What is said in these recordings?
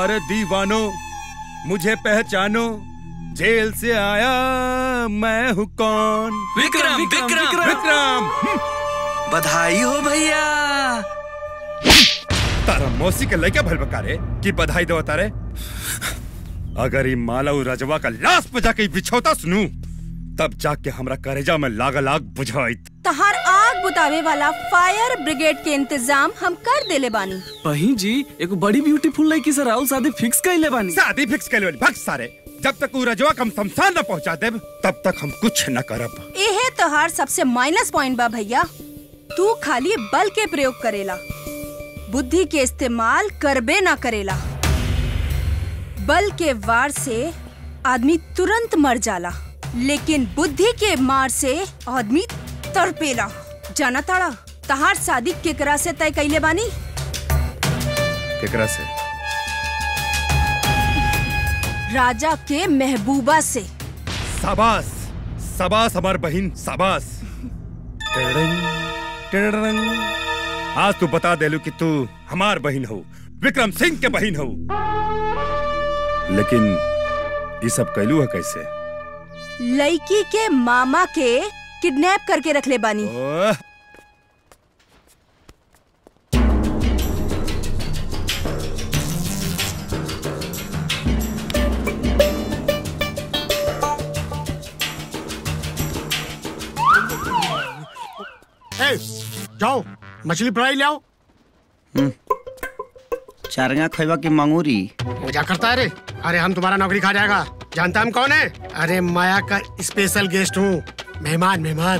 अरे दीवानो मुझे पहचानो जेल से आया मैं हूँ कौन विक्रम विक्रम विक्रम बधाई हो भैया तारा मौसी के लड़का भल बकारे की बधाई दो तारे अगर ई मालव रजवा का लाश पे जाके बिछौता सुनू तब जाके हमरा करेजा में लाग लाग बुझाई तहार आग बुतावे वाला फायर ब्रिगेड के इंतजाम हम कर देले बानी बहिन जी एक बड़ी ब्यूटीफुल लड़की से राहुल शादी फिक्स कइले बानी शादी फिक्स कर भग सारे जब तक उ रजवा कम शमशान न पहुंचा देब तब तक हम कुछ न करब एहे तोहार सबसे माइनस पॉइंट बा भैया तू खाली बल के प्रयोग करेला बुद्धि के इस्तेमाल करबे ना करेला बल के वार से आदमी तुरंत मर जाला लेकिन बुद्धि के मार से आदमी तड़पेला जाना ताड़ा तहार शादी केकरा से तय कैले बानी केकरा से राजा के महबूबा से शाबाश शाबाश हमार बहन शाबाश टिड़िंग, टिड़िंग। आज तू बता देलू कि तू हमार बहन हो विक्रम सिंह के बहन हो लेकिन ये सब कैलू है कैसे लड़की के मामा के किडनैप करके रख ले बानी ओह, ए, जाओ मछली फ्राई ले आओ चारंगा खैबा की मंगूरी मजा करता है रे अरे हम तुम्हारा नौकरी खा जाएगा जानता हम कौन है अरे माया का स्पेशल गेस्ट हूँ मेहमान मेहमान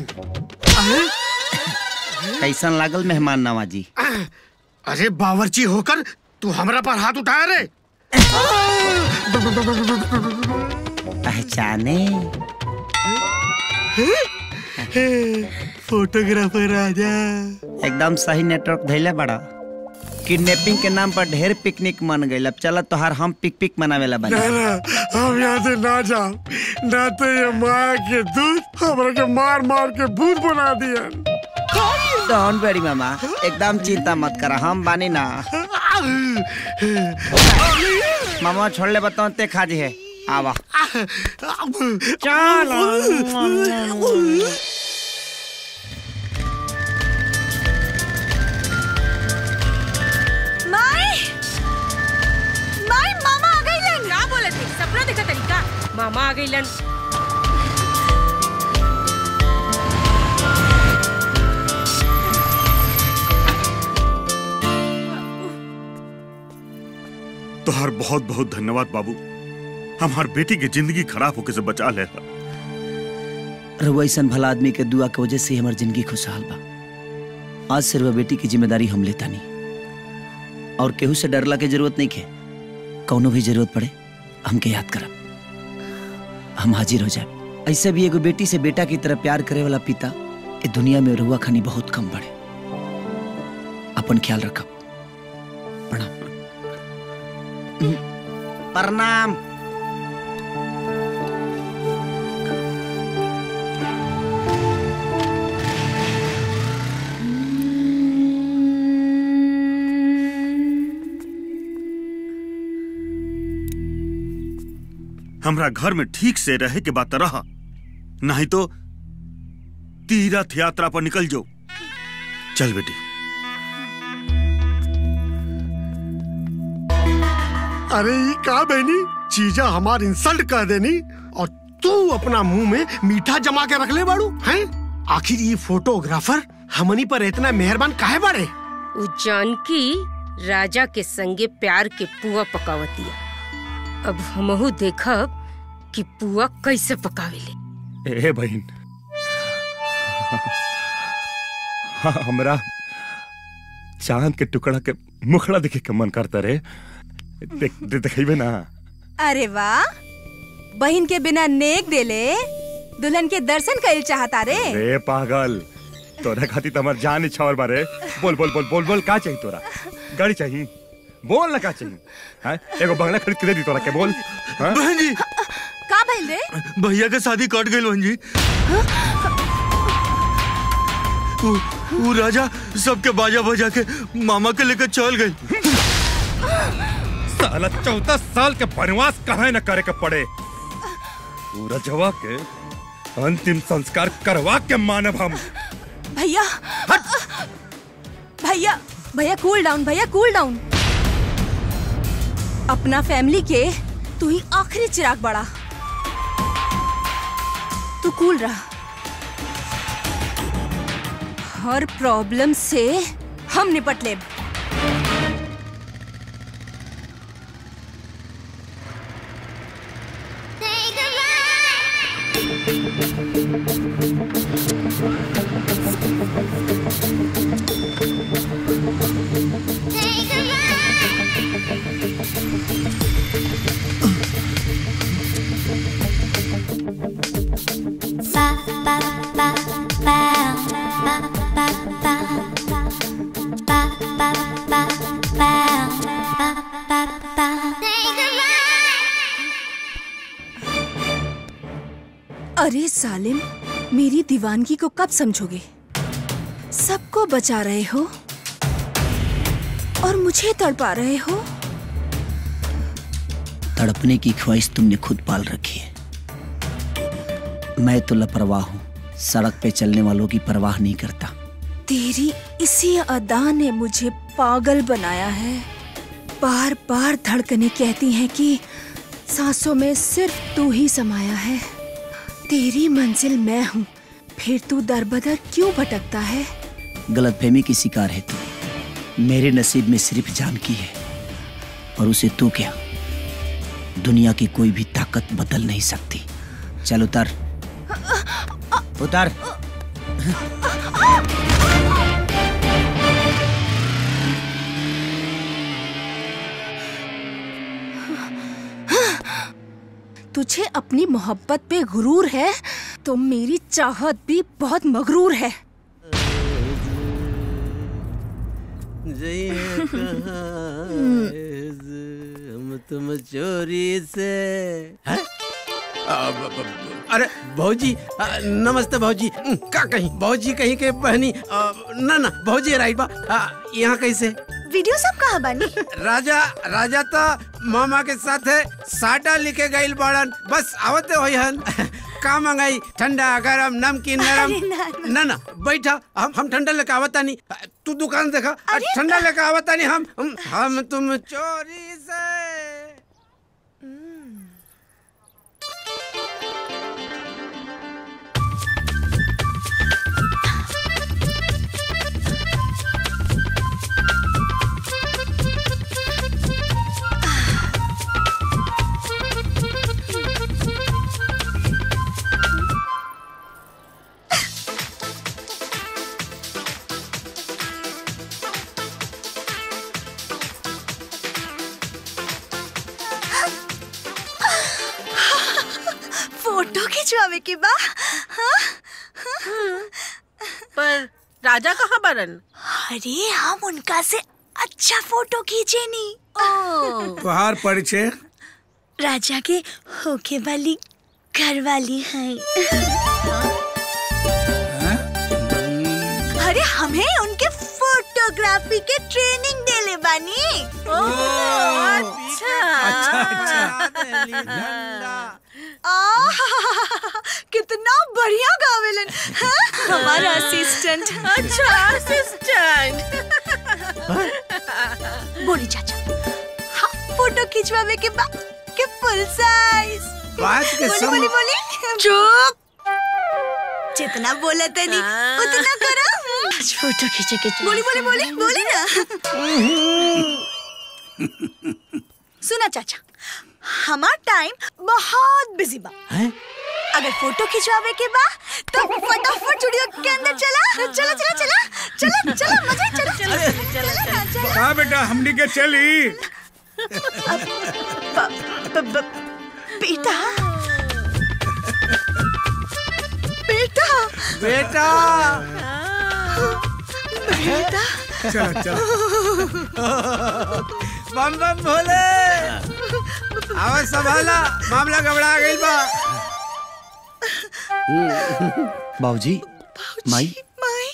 कैसन लागल मेहमान नवाजी अरे बावर्ची होकर तू हमरा पर हाथ उठाया रे पहचाने फोटोग्राफर राजा एकदम सही नेटवर्क धैले बड़ा किडनैपिंग के नाम पर ढेर पिकनिक मन गई अब चल तोहार हम पिक पिक मनावेला बनी हम यहाँ से ना जाओ ना तो ये माया के दूध हमरा के मार मार के भूत बना दिया डोंट वेरी मामा एकदम चिंता मत करा हम बानी ना मामा छोड़ ले बताओ ते खाजी है आवा माई माई मामा आ गइलन का बोले थे सपना देखा तरीका मामा आ गइलन तोहर बहुत बहुत धन्यवाद बाबू हमार बेटी के जिंदगी खराब होके से बचा ले रहुआ ऐसन भला आदमी के दुआ के वजह से ही हमार जिंदगी खुशहाल बा आज से रहुआ बेटी की जिम्मेदारी हम लेता नहीं और केहू से डरला के जरूरत नहीं है कौनो भी जरूरत पड़े हमके याद करब हम हाजिर हो जाए ऐसे भी एगो बेटी से बेटा की तरह प्यार करे वाला पिता ए दुनिया में रहुआ खानी बहुत कम बड़े अपन ख्याल रखब प्रणाम प्रणाम हमरा घर में ठीक से रहे के बात रहा नहीं तो तीर्थ यात्रा पर निकल जाओ चल बेटी अरे ये का बहनी चीजा हमार इंसल्ट कर देनी और तू अपना मुंह में मीठा जमा के रख ले बाड़ू हैं आखिर ये फोटोग्राफर हमनी पर इतना मेहरबान काहे बाड़े उ जानकी राजा के संगे प्यार के पुआ पकावतिया अब हमहू देखब कि पुआ कैसे पकावेले ए बहन हाँ, हमरा चांद के टुकड़ा के मुखड़ा देखे के मन करता रे देख दे, देखेबे ना अरे वाह बहन के बिना नेक देले दुल्हन के दर्शन कइल चाहता रे रे पागल तोरा खातिर तो हमार जान इच्छा और बारे बोल बोल बोल बोल बोल का चाहिए तोरा गाड़ी चाहिए बोल ना का चाहिए हाँ एगो बंगला खरीद के दे दी तोरा के बोल हाँ बहन जी का भइल रे भैया के शादी कट गई बहन जी वो, वो राजा सबके बाजा बजा के मामा के लेकर चल गए साला चौदह साल के वनवास कहे न करे के पड़े उ रजवा के अंतिम संस्कार करवा के मानव हम भैया भैया भैया कूल डाउन भैया कूल डाउन अपना फैमिली के तू ही आखिरी चिराग बड़ा तू कूल रहा हर प्रॉब्लम से हम निपट ले अरे सालिम मेरी दीवानगी को कब समझोगे सबको बचा रहे हो और मुझे तड़पा रहे हो तड़पने की ख्वाहिश तुमने खुद पाल रखी है मैं तो लापरवाह हूँ सड़क पे चलने वालों की परवाह नहीं करता तेरी इसी अदा ने मुझे पागल बनाया है बार बार धड़कने कहती हैं कि सांसों में सिर्फ तू ही समाया है तेरी मंजिल मैं हूँ फिर तू दर बदर क्यों भटकता है गलतफहमी की शिकार है तू मेरे नसीब में सिर्फ जानकी है और उसे तू क्या दुनिया की कोई भी ताकत बदल नहीं सकती चल उतर उतर तुझे अपनी मोहब्बत पे गुरूर है तो मेरी चाहत भी बहुत मगरूर है हम तुम चोरी से हैं? आ, ब- ब- अरे भौजी आ, नमस्ते भौजी हम्म, का कहीं भौजी कहीं के बहनी आ, ना ना भौजी राइट बा आ, यहाँ कैसे वीडियो सब कहा बनी राजा राजा तो मामा के साथ है साटा लिखे गईल बाड़न बस आवते होई हन का मंगाई ठंडा गरम नमकीन नरम अरे ना, ना ना बैठा हम हम ठंडा लेके आवता नहीं तू दुकान देखा ठंडा लेके आवता नहीं हम हम, हम तुम चोरी से फोटो खिंचवावे के बा हाँ? पर राजा कहाँ बरन अरे हम उनका से अच्छा फोटो खींचे नी तुहार परिचय राजा के होके वाली घर वाली है अरे हमें उनके फोटोग्राफी के ट्रेनिंग देले बानी आह, कितना बढ़िया गावेलन हाँ? हमारा असिस्टेंट अच्छा असिस्टेंट बोली चाचा हाँ फोटो खिंचवावे के बाद के फुल साइज बात के बोली सम बोली बोली चुप जितना बोला तनी उतना करो आज फोटो खींचे के बोली बोली बोली बोली ना सुना चाचा हमार टाइम बहुत बिजी बा अगर फोटो खिंचवावे के बा तो फटाफट स्टूडियो के अंदर चला चला चला चला चला चला मजा चला चला चला ना, चला हाँ बेटा हमनी के चली ब- ब- बेटा बेटा बेटा बेटा चलो चलो बम बम भोले आवाज संभाला मामला घबरा गई बा बाबूजी माई माई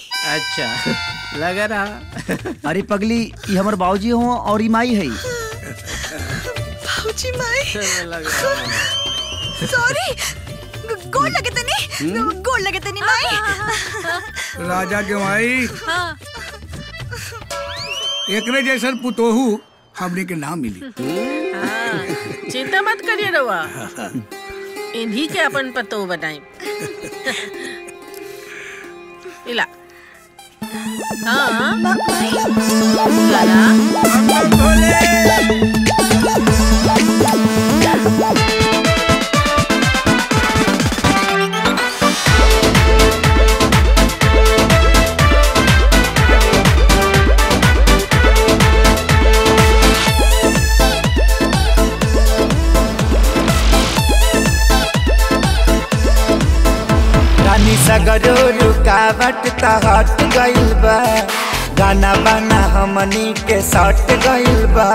अच्छा लगा रहा अरे पगली ये हमर बाबूजी हो और ई माई है बाबूजी माई सॉरी गोड़ लगे तनी गोड़ लगे तनी माई राजा के माई एकरे जैसन पुतोहू हमने के नाम मिली चिंता मत करिए रवा इन्हीं के अपन पतो बनाई इला हाँ लाला रानी सगरो रुकावट त हट गइल बा गाना बाना हमनी के सट गइल बा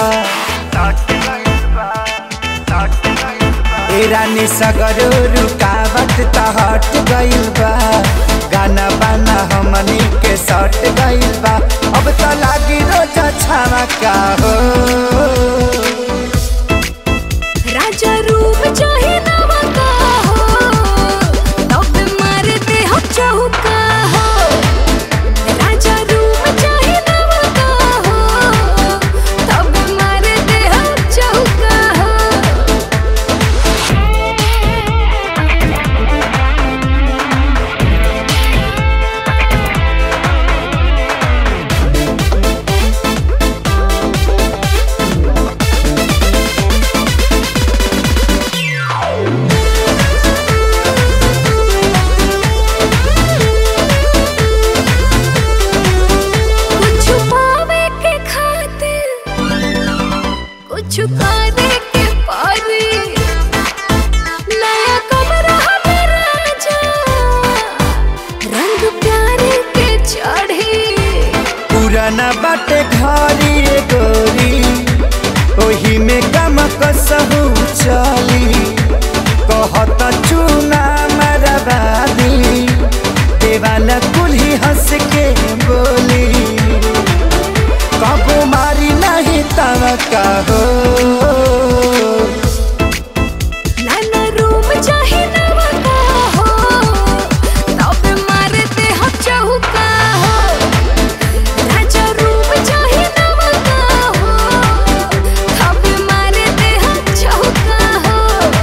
ए रानी सगरो रुकावट त हट गइल बा गाना बाना हमनी के सट गइल बा अब त लागी रोज छावा का हो राजा रूप चाहे नवा का हो तब मारते हम चौका हो राजा रूप चाहे नवा का हो तब मारते हम चौका हो कुछ पावे के खातिर कुछ करे के पारी नया कमरा हमें राजा रंग प्यारे के चढ़ी पुराना बाटे घरी रे गोरी ओही में गम कसहु चली कहत चूना मरबादी देवाला कुल्ही हंस के बोली कबो मारी नहीं तव हो नाना रूम चाहे नवा का हो तब मारते हम चौका हो राजा रूम चाहे नवा का हो तब मारते हम चौका हो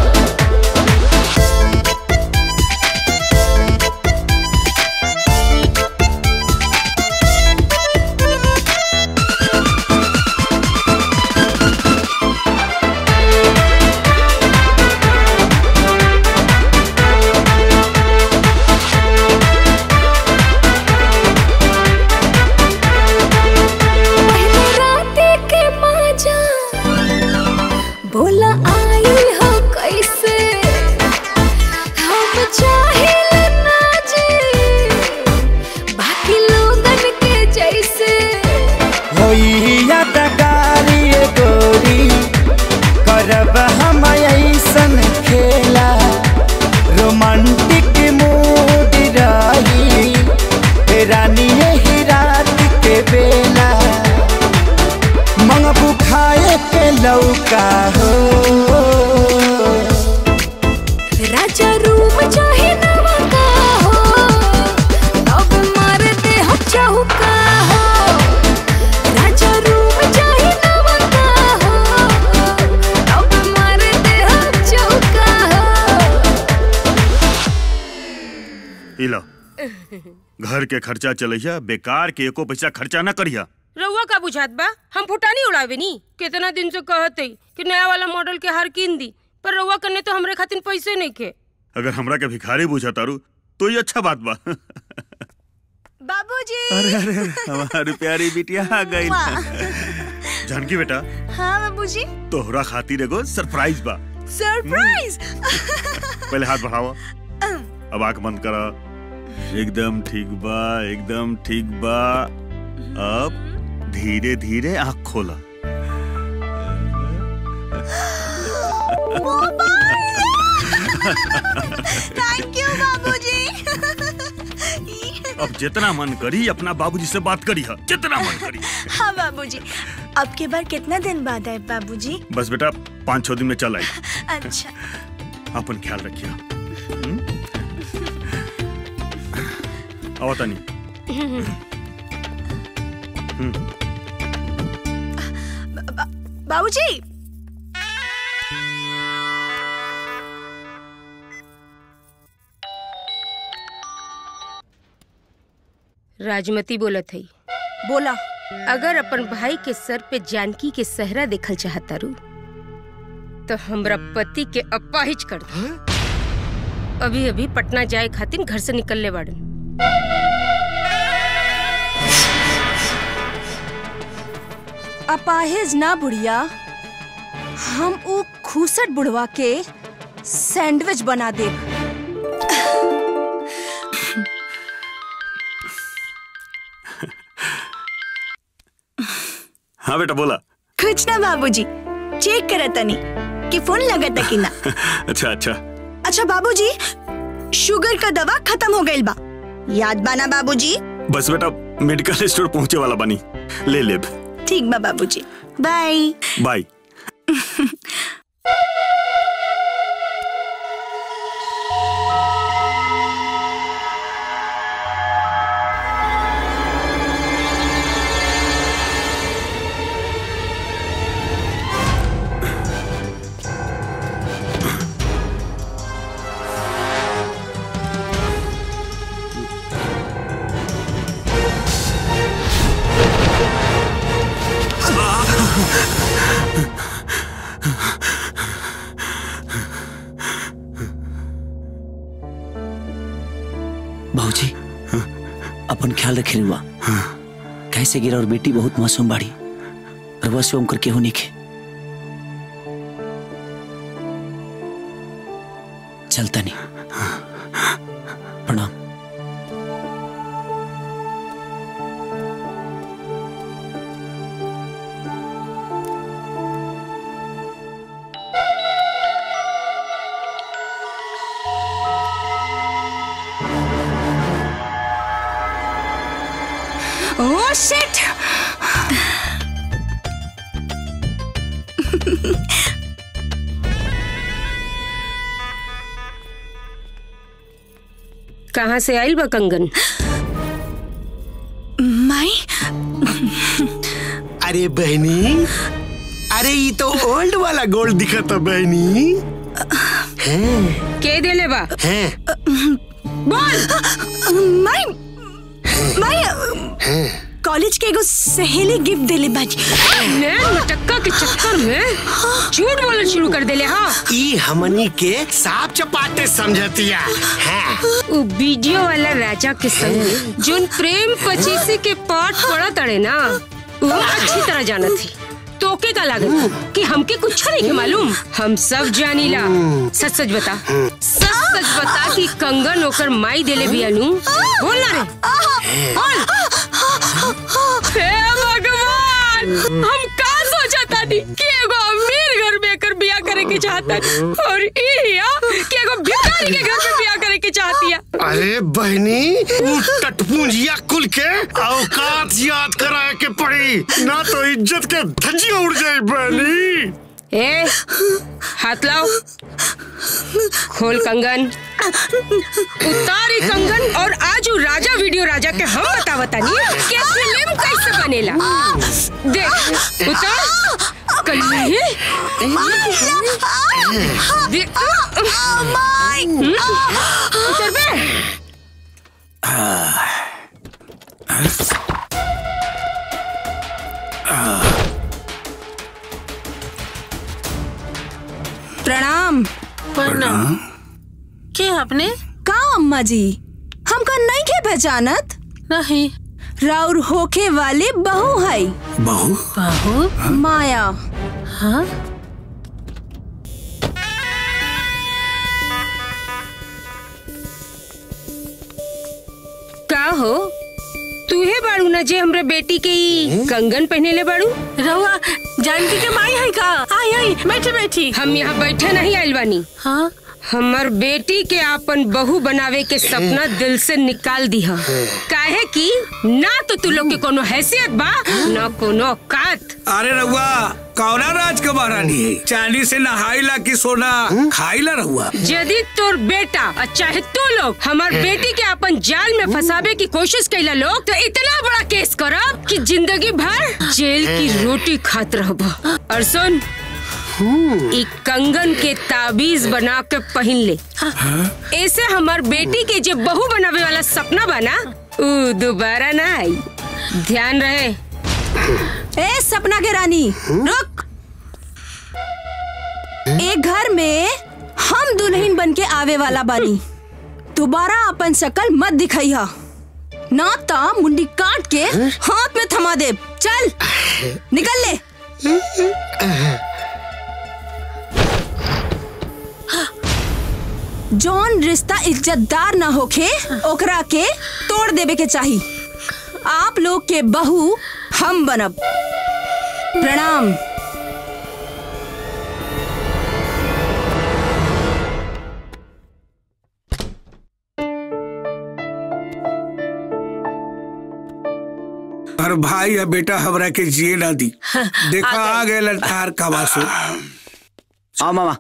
पहले राते के माजा बोला आई हो कैसे हम चाहे ना जी बाकी लोगन के जैसे होई यादगारी रे गोरी करब हम ऐसन खेला रोमांटिक मूड रही ए रानी यही रात के बेला मंगबू खाए के लौका हो राजा रूम चाहे नवा का हो तब मारते हम चौका हो राजा रूम चाहे नवा का हो तब मारते हम चौका हो ई लो घर के खर्चा चलैया बेकार के एको पैसा खर्चा ना करिया रउआ का बुझात बा हम फुटानी उड़ावे नी कितना दिन से कहते कि नया वाला मॉडल के हार कीन दी पर रउआ करने तो हमरे खातिर पैसे नहीं खे अगर हमरा के भिखारी बुझा तारू तो ये अच्छा बात बा बाबूजी अरे अरे अरे, हमारी प्यारी बिटिया आ गई जानकी बेटा हाँ बाबूजी तोहरा खातिर एगो सरप्राइज बा सरप्राइज पहले हाथ बढ़ावा अब आंख बंद करा एकदम ठीक बा एकदम ठीक बा अब धीरे धीरे आंख खोला थैंक यू बाबूजी अब जितना मन करी अपना बाबूजी से बात करी है जितना मन करी हाँ बाबूजी अब के बार कितना दिन बाद आए बाबूजी बस बेटा पाँच छह दिन में चल आई अच्छा अपन ख्याल रखिए आवता नहीं बाबूजी राजमती बोलत हई बोला अगर अपन भाई के सर पे जानकी के सहरा देखल चाहता रू तो हमरा पति के अपाहिज कर दो अभी अभी पटना जाए खातिर घर से निकलने बाड़न अपाहिज ना बुढ़िया हम ऊ खूसट बुढ़वा के सैंडविच बना दे हाँ बेटा बोला कुछ ना बाबूजी चेक करत तनी कि फोन लगत कि ना अच्छा अच्छा अच्छा बाबूजी शुगर का दवा खत्म हो गइल बा याद बाना बाबूजी बस बेटा मेडिकल स्टोर पहुंचे वाला बनी ले ले ठीक बा बाबूजी बाय बाय भाजी अपन ख्याल रखे रुआ कैसे गिरा और बेटी बहुत मासूम बाड़ी रुआ से ओम करके होने के चलता नहीं प्रणाम ओह शिट कहाँ से आइल बा कंगन माई अरे बहनी अरे ये तो ओल्ड वाला गोल्ड दिखा था बहनी हैं के देले बा हैं बोल माई माई कॉलेज के एगो सहेली गिफ्ट देले बाजी नैन मटक्का के चक्कर में झूठ बोलना शुरू कर देले हाँ ई हमनी के साफ चपाटे समझतिया हैं उ वीडियो वाला राजा के संग जोन प्रेम पचीसी के पाठ पड़ा तड़े ना वो अच्छी तरह जाना थी तोके का लागत कि हमके कुछ नहीं के मालूम हम सब जानीला सच सच बता सच सच बता कि कंगन ओकर माई देले बियानू बोल ना रे बोल हे भगवान हम का सोचा था कि एगो अमीर घर में एकर बियाह करे के चाहता और ई हिया कि एगो भिखारी के घर में बियाह करे के चाहती है अरे बहनी उ टटपूंजिया कुल के औकात याद कराए के पड़ी ना तो इज्जत के धज्जियां उड़ जाए बहनी ए हाथ लाओ खोल कंगन उतार ई कंगन और आज उ राजा वीडियो राजा के हम बतावता नहीं कि फिल्म कैसे बनेला देख उतार कहीं देख उतर बे प्रणाम प्रणाम के आपने का अम्मा जी हमका नहीं के पहचानत नहीं राउर होखे वाली बहू है बहू बहू माया हाँ का हो तूहे बाड़ू ना जे हमरे बेटी के ई कंगन पहने ले बाड़ू रहुआ जानकी के माई है का आई आई बैठे बैठी हम यहाँ बैठे नहीं आइल बानी हाँ हमर बेटी के अपन बहू बनावे के सपना दिल से निकाल दी काहे कि ना तो तू लोग के कोनो हैसियत बा ना कोनो औकात अरे रहुआ कौना राज के महारानी है चांदी से नहाइला की सोना खाइला रहुआ यदि तोर बेटा और चाहे तू लोग हमार बेटी के अपन जाल में फंसावे की कोशिश कैला लोग तो इतना बड़ा केस करब कि जिंदगी भर जेल की रोटी खात रहब और सुन ई कंगन के ताबीज बना के पहन ले ऐसे हमार बेटी के जो बहू बनावे वाला सपना बना ऊ दोबारा ना आई ध्यान रहे ए सपना के रानी रुक एक घर में हम दुल्हन बन के आवे वाला बानी दोबारा अपन शकल मत दिखाइहा ना ता मुंडी काट के हाथ में थमा दे चल निकल ले जौन रिश्ता इज्जतदार ना होखे ओकरा के तोड़ देवे के चाही आप लोग के बहू हम बनब प्रणाम और भाई या बेटा हमरा के जिए ना दी देखा आ गए ललकार का वासु आ मामा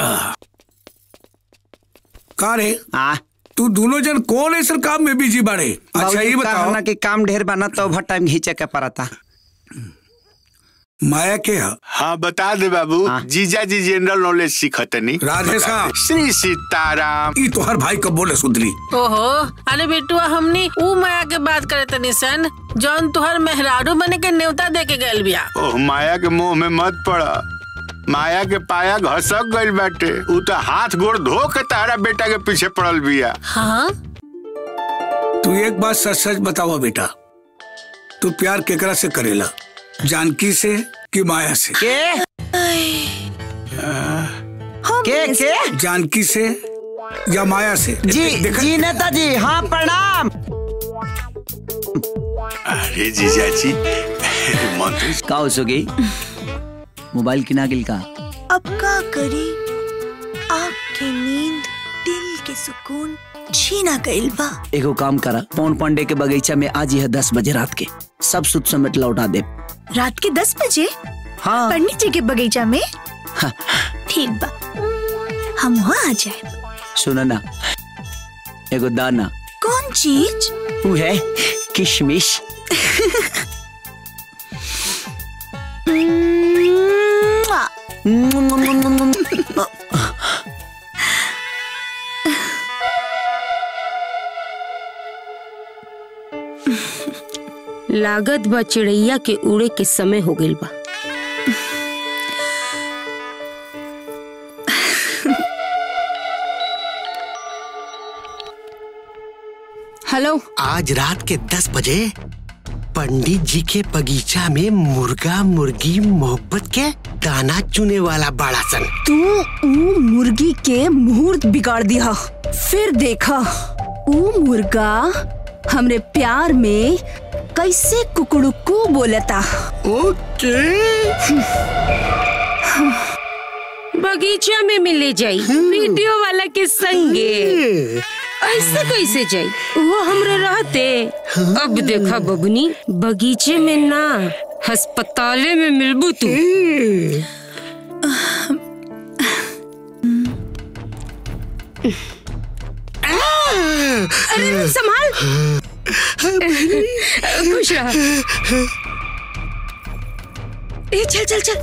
का रे आ तू दोनों जन कौन ऐसा काम में बिजी बाड़े अच्छा ये बताओ ना कि काम ढेर बना तो ओवर टाइम घींचे के पड़ता माया के है हाँ बता दे बाबू जीजा जी जनरल नॉलेज सीखतनी राधे साहब श्री सीताराम ई तो हर भाई कब बोले सुधरी ओहो अरे बेटुआ हमनी ऊ माया के बात करे तनी सन जौन तुहर मेहरारू बने के न्योता दे के गैल बिया ओह माया के मुंह में मत पड़ा माया के पाया घसक गइल बाटे ऊ तो हाथ गोड़ धो के तारा बेटा के पीछे पड़ल बिया हाँ तू एक बात सच सच बतावा बेटा तू प्यार केकरा से करेला जानकी से कि माया से के के के जानकी से या माया से जी जी नेताजी हाँ प्रणाम अरे जीजा जी मंत्री का हो सोगी मोबाइल किना गिल का अब का करी आँख की नींद दिल के सुकून छीना गइल बा एगो काम करा पौन पांडे के बगीचा में आज यह दस बजे रात के सब सुत समेट लौटा दे रात के दस बजे हाँ पंडित जी के बगीचा में हाँ। ठीक बा हम वहाँ आ जाए सुनो ना एगो दाना कौन चीज वो है किशमिश लागत बा चिड़ैया के उड़े के समय हो गइल बा हेलो आज रात के दस बजे पंडित जी के बगीचा में मुर्गा मुर्गी मोहब्बत के दाना चुने वाला बड़ा सन तू ऊ मुर्गी के मुहूर्त बिगाड़ दिया फिर देखा ऊ मुर्गा हमरे प्यार में कैसे कुकड़ुकू बोलता ओके बगीचा में मिले जाई वीडियो वाला के संगे ऐसे कैसे जाई वो हमरे रहते अब देखा बबनी बगीचे में ना अस्पताले में मिलबू तू अरे संभाल खुश रहा ए चल चल चल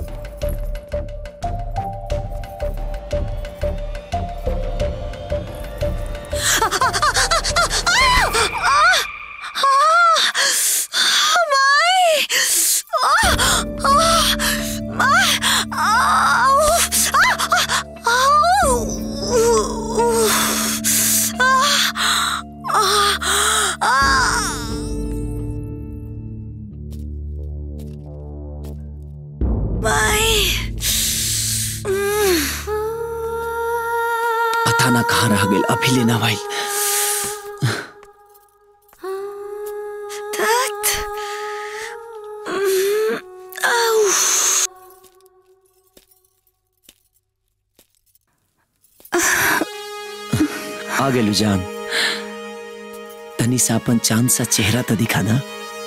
पता ना कहाँ रह गए अभी लेना भाई आ गेलू जान तनी सा अपन चांद सा चेहरा तो दिखा ना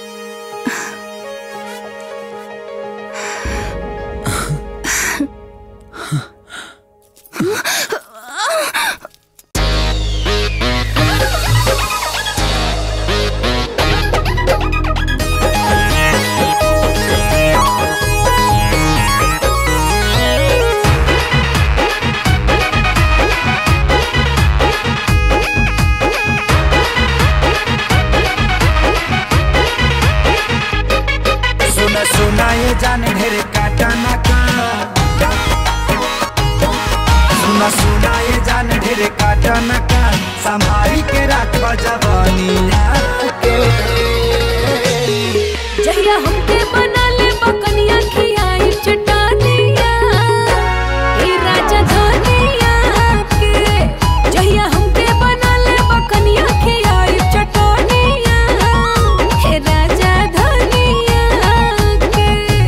सुना सुना ये जान ढेर काटा ना का सुना सुना ये जान ढेर काटा ना का संभारी के राख जवानिया के जहिया हमके बना ले बकनिया खियाई चटानिया ए राजा धनिया के जहिया हमके बना ले बकनिया खियाई चटानिया ए राजा धनिया के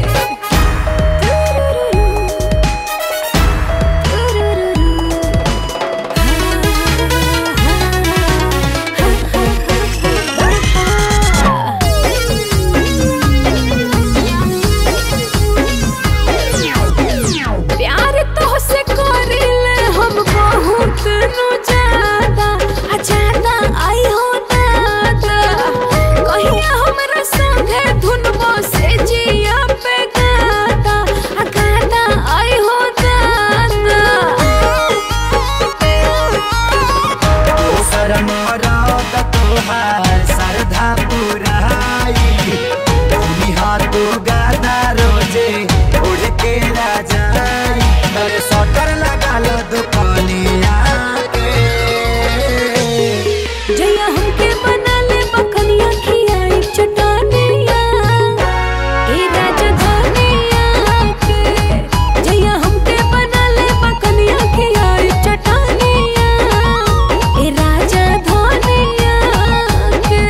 प्यार तो से करिले हम बहुत नु ज्यादा आ ज्यादा आई हो दादा कहिया हमरा संगे धुनबो से जिया पे गाता आ गाता आई हो दादा शरम रात तोहार सरधा पुराई भूमि हाथू गादा रोजे उड़ के राजाई तोरे सटर लगा लो दुकानिया के जया हमके बना ले बकनिया खियाई चटानिया ए राजा धनिया के जया हमके बना ले बकनिया खियाई चटानिया ए राजा धनिया के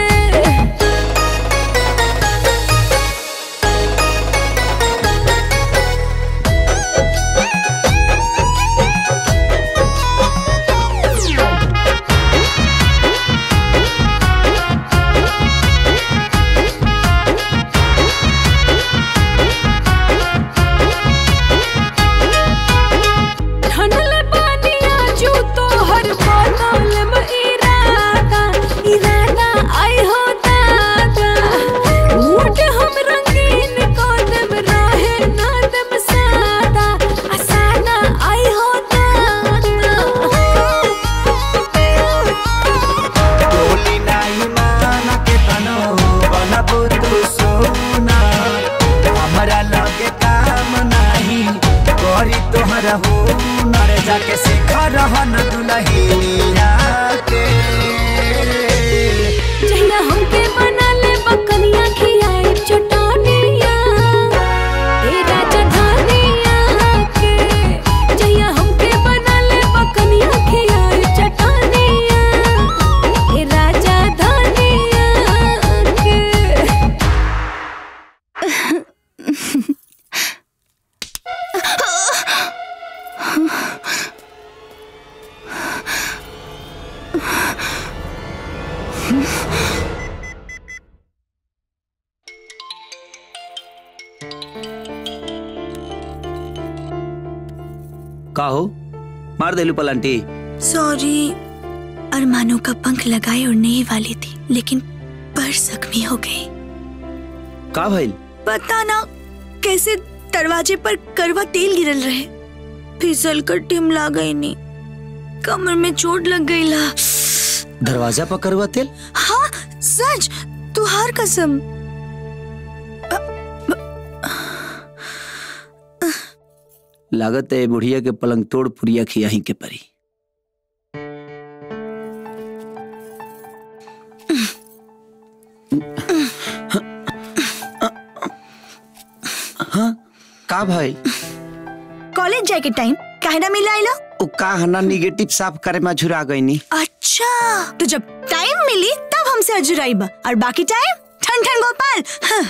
ठंडल पानिया जू तो हर बनल में इरादा इरादा आई हो दादा मूड हम रंगीन कदम रहे ना दम सादा आ सादा आई हो दादा बोली नाही माना के तनो बनबू तू सोना हमरा लगे काम नाही करी तोहरा हो नर जाके सीख रहन दुलहिनिया के जहिया हमके बना ले बकनिया खियाई चटानिया ए राजा धनिया के जहिया हमके बना ले बकनिया खियाई चटानिया ए राजा धनिया के का हो मार देलू पलांटी सॉरी अरमानों का पंख लगाए उड़ने ही वाली थी लेकिन पर जख्मी हो गई का भइल पता ना कैसे दरवाजे पर करवा तेल गिरल रहे फिसल कर टिमला गई नी कमर में चोट लग गई ला दरवाजा पर करवा तेल हाँ सच तुहार कसम लागत है बुढ़िया के पलंग तोड़ पुरिया खियाही के परी हाँ का भाई कॉलेज जाए के टाइम काहे ना मिला आइला उ का हना निगेटिव साफ करे में झुरा गईनी अच्छा तो जब टाइम मिली तब हमसे अजुराइबा और बाकी टाइम ठन ठन गोपाल हाँ।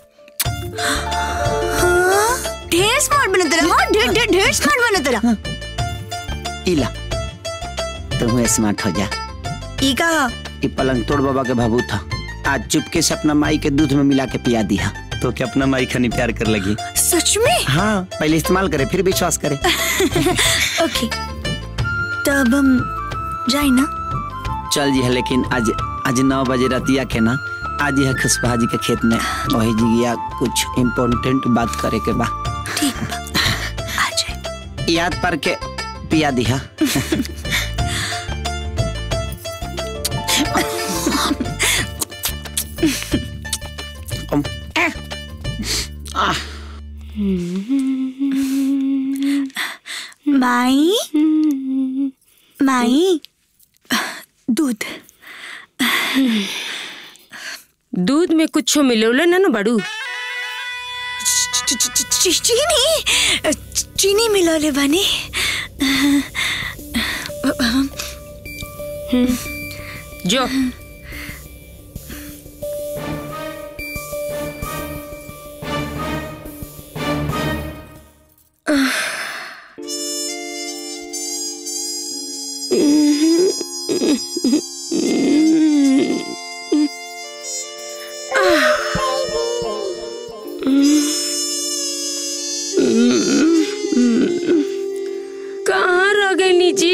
हाँ, ढेर स्मार्ट बने तेरा हाँ ढेर ढेर ढेर स्मार्ट बने तेरा इला तुम स्मार्ट हो जा ई का ये पलंग तोड़ बाबा के भाबू था आज चुपके से अपना माई के दूध में मिला के पिया दिया तो क्या अपना माई खनी प्यार कर लगी सच में हाँ पहले इस्तेमाल करे फिर विश्वास करे ओके तब हम जाए ना चल जी है लेकिन आज आज नौ बजे रतिया के ना आज यह खुशबहा जी के खेत में वही जिगिया कुछ इम्पोर्टेंट बात करे के बा ठीक बा आ जाए याद पर के पिया दिया माई माई दूध दूध में कुछ मिलोले ना ना बड़ू च- च- च- च- चीनी चीनी मिलोले बनी जो कहाँ रह गई नीची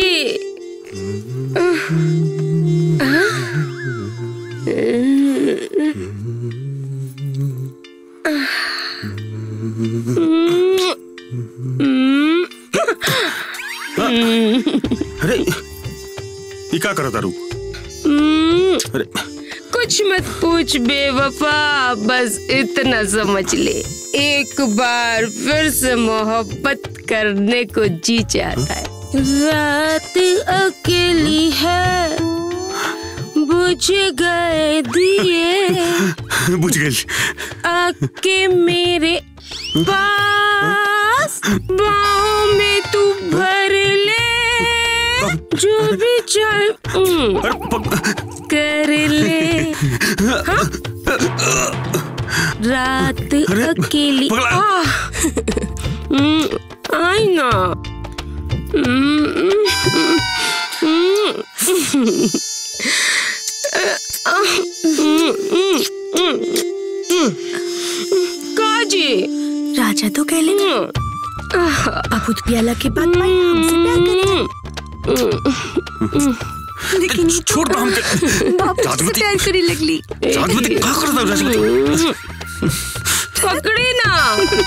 अरे ये क्या करा तारू अरे कुछ मत पूछ बेवफा बस इतना समझ ले एक बार फिर से मोहब्बत करने को जी चाहता है रात अकेली है बुझ गए दिए बुझ गई आके मेरे पास बाहों में तू भर ले जो भी चाहे हम्म, कर ले हाँ? रात अकेली आह, हम्म, आई ना हम्म, हम्म, हम्म, हम्म, हम्म, काजी राजा तो कह लेना अब उस प्याला के बाद माई हमसे प्यार करेगा लेकिन छोड़ दो हमके बाप से जादूवती। प्यार करे लगली जादूवती क्या कर रहा है राजवती पकड़ी ना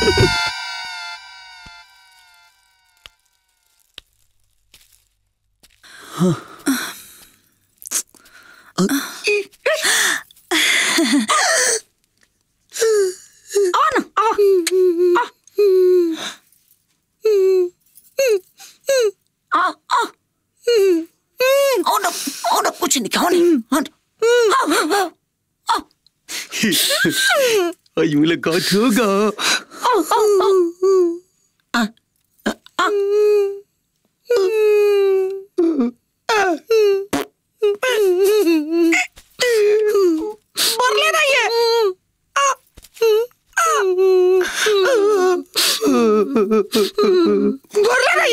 कुछ नहीं खाओ नहीं आई मुलाकात होगा बरले नहीं है बरले नहीं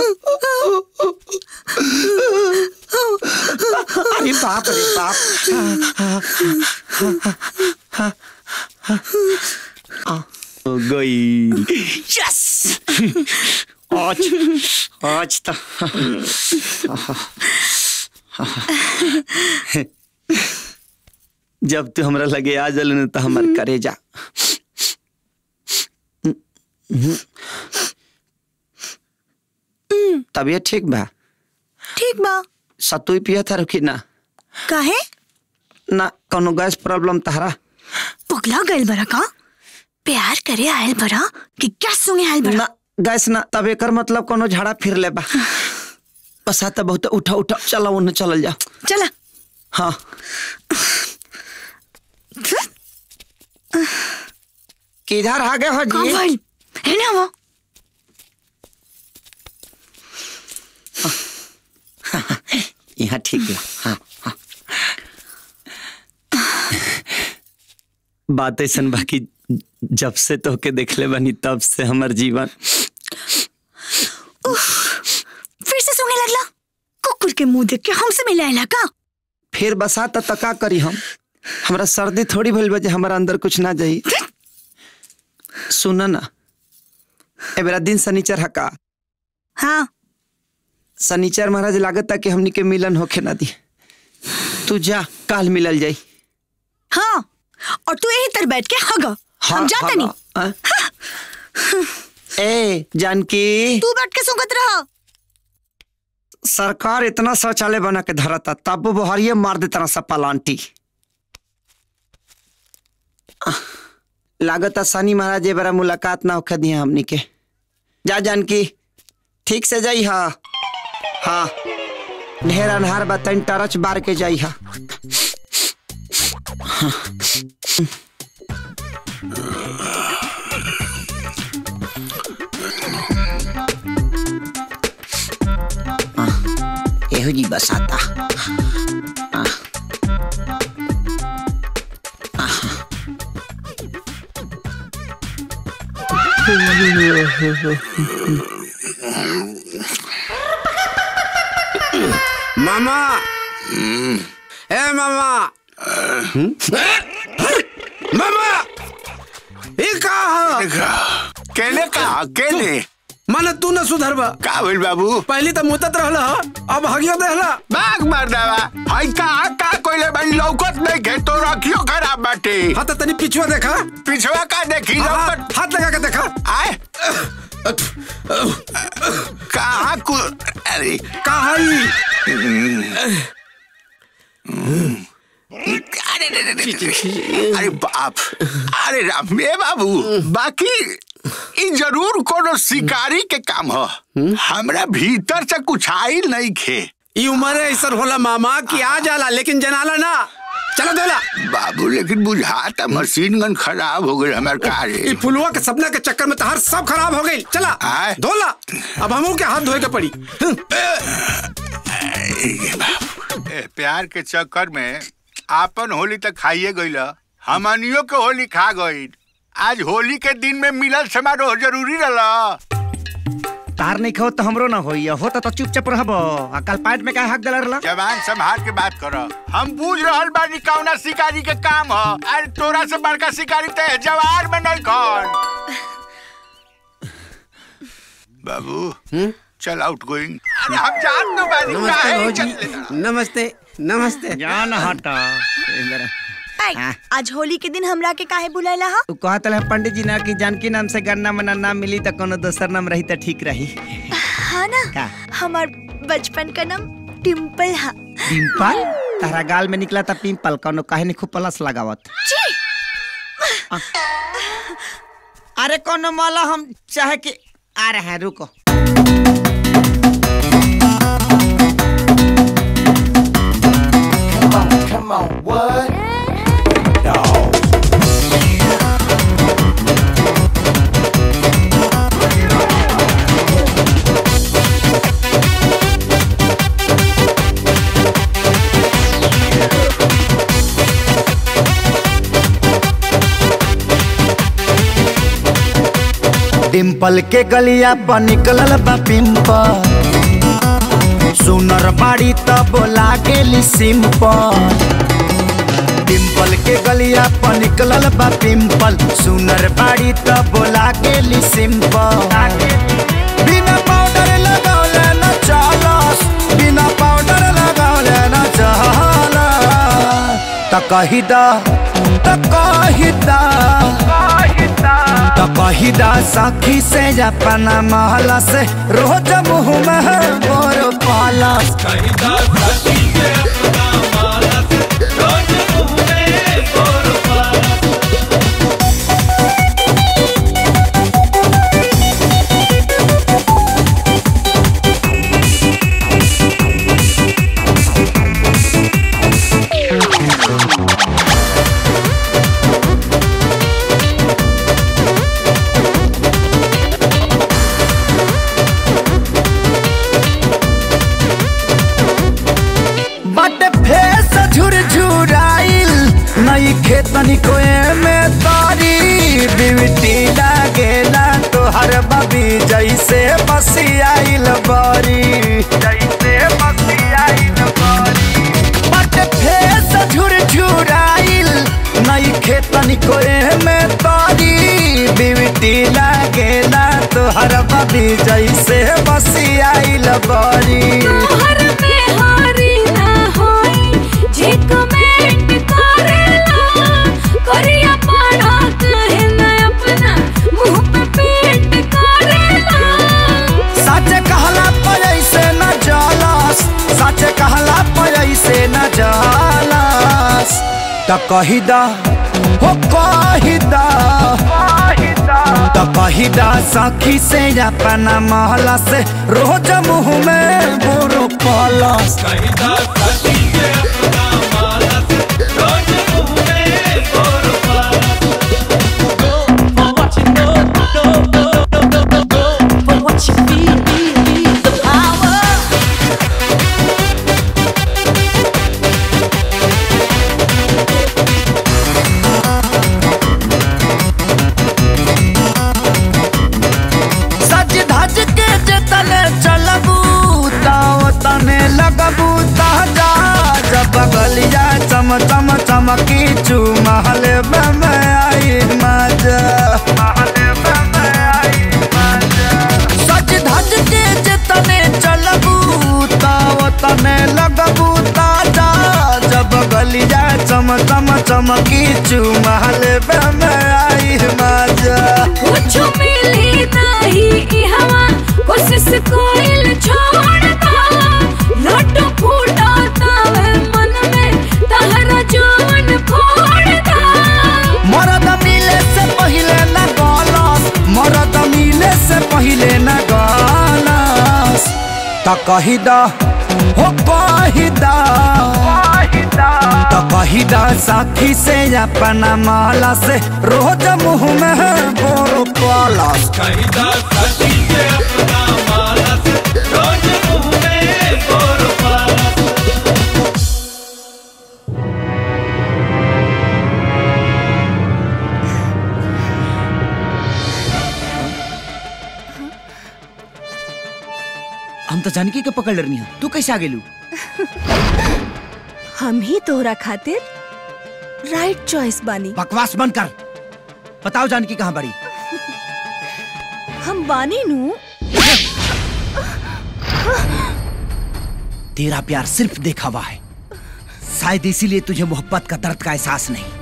अरे बाप रे बाप हो गई यस आज आज तो जब तू हमरा लगे आ जल न तो हमर करे जा तबियत ठीक बा ठीक बा सतुई पिया था रुकी ना काहे ना कोनो गैस प्रॉब्लम तहरा पुगला गइल बरा का प्यार करे आयल बरा कि क्या सुने आयल बरा ना गैस ना तब एकर मतलब कोनो झाड़ा फिर ले बा बस आता बहुत उठा उठा चला उन्हें चलल जा चला हाँ किधर आ गए हो कहाँ जी भाई है ना वो यहाँ ठीक है हाँ हाँ बात ऐसा बाकी जब से तो के देखले बनी तब से हमर जीवन उफ, फिर से सुने लगला कुकुर के मुंह देख के हमसे मिलाएला का फिर बसा त तका करी हम हमरा सर्दी थोड़ी भइल बा जे हमरा अंदर कुछ ना जाई सुन ना ए बेरा दिन शनिचर हका हाँ शनिचर महाराज लागत कि हमनी के मिलन होखे ना दी तू जा काल मिलल जाई हाँ और तू यही तर बैठ के हग हम जाते नहीं हाँ? ए जानकी तू बैठ के सुगत रह सरकार इतना शौचालय बना के धरता तब वो बहरिए मार देता सब पलांटी लागत शनि महाराज ए बारा मुलाकात ना होखे दिया हमनी के जा जानकी ठीक से जाई हा हाँ ढेर अनहार बा तनी टरच बार के जाई हा एहो जी बसाता हाँ। मामा ए मामा मामा ये कहा केने कहा केने माने तू न सुधरबा का भइल बाबू पहली तो मुतत रहला अब हगियो देहला बाग मार देवा हई कहा का कोइले भाई लौकत नहीं के तो रखियो खराब बाटे हाँ तो तनी पिछुआ देखा पिछवा का देखी लौकत हाथ लगा के देखा आए कहा कु अरे कहा अरे रे रे रे रे। अरे बाप अरे राम ए बाबू बाकी ई जरूर कोनो शिकारी के काम ह हमरा भीतर से कुछ आइल नहीं खे ई उम्र ऐसा होला मामा कि आ जाला लेकिन जनाला ना चलो दोला बाबू लेकिन बुझाता मशीन गन खराब हो गई हमार कार ई फुलवा के सपना के चक्कर में तहार सब खराब हो गई चला धोला अब हमू के हाथ धोए के पड़ी ए, प्यार के चक्कर में आपन होली तक खाइए गईल हमनियो के होली खा गईल आज होली के दिन में मिलल समारोह जरूरी रहला तार नहीं खाओ तो हमरो ना होई होता तो चुपचाप रहबो आ कल पाइट में का हक दलर ला जवान संभाल के बात कर हम बूझ रहल बानी कौना शिकारी के काम ह अरे तोरा से बड़का शिकारी ते जवार में नहीं खन बाबू चल आउट गोइंग अरे हम जान दो बानी नमस्ते काहे भौजी इज्जत लेता? नमस्ते नमस्ते जान हटा आई, आज होली के दिन हमरा के काहे बुलाइला हा तू कहत रहे पंडित जी ना कि जानकी नाम से गन्ना मना नाम मिली तो कोनो दोसर नाम रही तो ठीक रही हाँ ना का हमार बचपन का नाम टिम्पल हा पिंपल तारा गाल में निकला था पिंपल कोनो काहे नहीं खूब प्लस लगावत जी अरे कोनो माला हम चाहे कि आ रहे हैं रुको Come on, what? डिम्पल के गलिया पर निकलल बा पिंपल सुनर बाड़ी तब लागेली सिंपल डिम्पल के गलिया पर निकलल बा पिंपल सुनर बाड़ी तब लागेली सिंपल बिना पाउडर लगौले न चलस बिना पाउडर लगौले न चलस त कही दा त कही दा त कही दा सखी से अपना महला से रोज मुँह में मोर पालस कही दा सखी से अपना महला से रोज मुँह में मोर पालस बट फेस झुरझुराइल नई खेतनी कोए में तारी बिवटी लागेला तोहर बबी जैसे बसियाइल बारी जैसे बसियाइल देखो में तारी बिवटी लागेला तोहर बबी जैसे बसी आइल बरी तोहर में हारी ना होई जे कमेंट करेला करिया पाड़ा कहे ना अपना मुंह पे पेंट करेला सच कहला पर ऐसे न जलस सच कहला पर ऐसे न जलस त कही दा हो कही दा त कही दा सखी से अपना महला से रोज मुंह में बुरु पलस कही दा सखी से अपना महला से रोज मुंह में बुरु सज धज के जतने चलबू ताओ तने लगबू ताजा जब बगलिया चम चम चमकी चू महल में आई मजा सज धज के जतने चलबू ताओ तने लगबू ताजा जब बगलिया चम चम चमकी चू महल में आई मजा कुछ मिली नहीं ई हवा कोशिश कोइल छोड़ता लड्डू फूटा तावे मन में तहरा जोन फोड़ता मरद मिले से पहिले न गलस मरद मिले से पहिले न गलस त कही दा हो कही दा त कही दा साथी से अपना माला से रोज मुंह में बोरो पलस कही दा साथी से अपना माला से रोज मुंह में बोरो पलस हम तो जानकी के पकड़ रही तू कैसे आ गेलू हम ही तोहरा खातिर राइट चॉइस बानी बकवास बंद कर बताओ जानकी कहाँ बड़ी हम बानी नू तेरा प्यार सिर्फ दिखावा है शायद इसीलिए तुझे मोहब्बत का दर्द का एहसास नहीं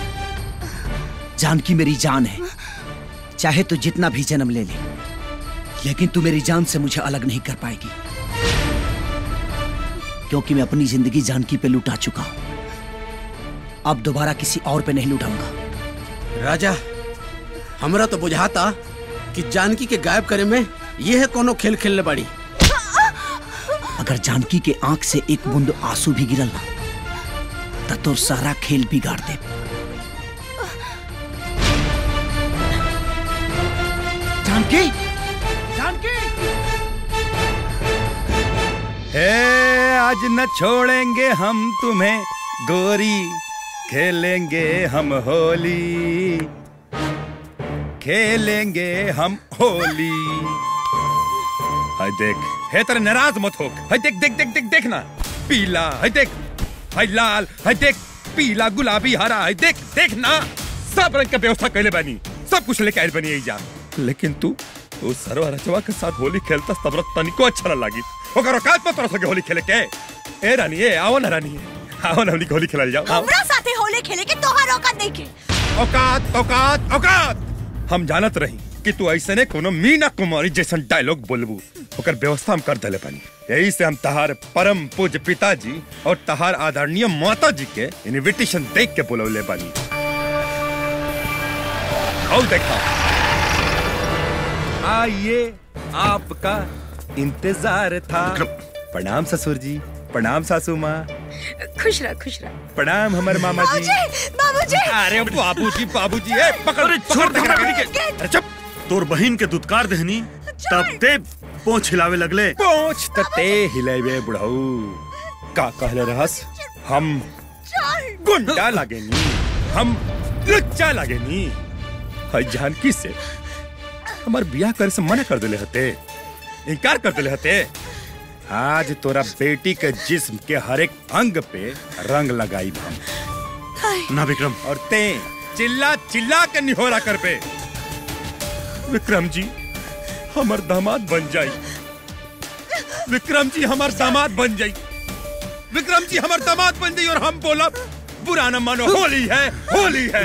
जानकी मेरी जान है चाहे तू जितना भी जन्म ले ले लेकिन तू मेरी जान से मुझे अलग नहीं कर पाएगी क्योंकि मैं अपनी जिंदगी जानकी पे लुटा चुका हूं अब दोबारा किसी और पे नहीं लुटाऊंगा राजा हमरा तो बुझाता कि जानकी के गायब करे में ये है कोनो खेल खेलने बड़ी अगर जानकी के आंख से एक बूंद आंसू भी गिरल ना तो तोर सारा खेल बिगाड़ दे जानकी जानकी हे आज न छोड़ेंगे हम तुम्हें गोरी खेलेंगे हम होली खेलेंगे हम होली हाय देख हे तेरे नाराज मत हो हाय देख देख देख देख देखना पीला हाय देख हाय लाल हाय देख पीला गुलाबी हरा हाय देख देखना सब रंग का व्यवस्था कैले बनी सब कुछ लेके आयल बनी जा लेकिन तू तू सरवा रचवा के साथ होली खेलता तब तनिको अच्छा न लागी ओकर औकात पर तोरा सके होली खेले के ए रानी ए आओ ना रानी आओ ना हमनी के होली खेलल जाओ आओ। हमरा साथे होले खेले के तोहार औकात नहीं के औकात औकात औकात हम जानत रही कि तू ऐसे ने कोनो मीना कुमारी जैसन डायलॉग बोलबू ओकर व्यवस्था हम कर दले पानी यही से हम तहार परम पूज्य पिताजी और तहार आदरणीय माता जी के इनविटेशन देख के बुलौले बानी और देखा आइए आपका इंतजार था प्रणाम ससुर जी प्रणाम सासू माँ खुश रह खुश रह प्रणाम हमर मामा जी बाबूजी अरे बाबूजी बाबूजी ए पकड़ अरे छोड़ दे के अरे चुप तोर बहिन के दुत्कार देहनी तब ते पोंछ हिलावे लगले पोंछ त ते हिलावे बुढ़ऊ का कहले रहस हम गुंडा लागेनी हम लुच्चा लागेनी हई जानकी से हमार बियाह करे से मना कर देले हते इनकार कर देले हते आज तोरा बेटी के जिस्म के हर एक अंग पे रंग लगाई हम ना विक्रम और ते चिल्ला चिल्ला के निहोरा कर पे विक्रम जी हमार दामाद बन जाई विक्रम जी हमार दामाद बन जाई विक्रम जी हमार दामाद बन जाई और हम बोला बुरा न मानो होली है होली है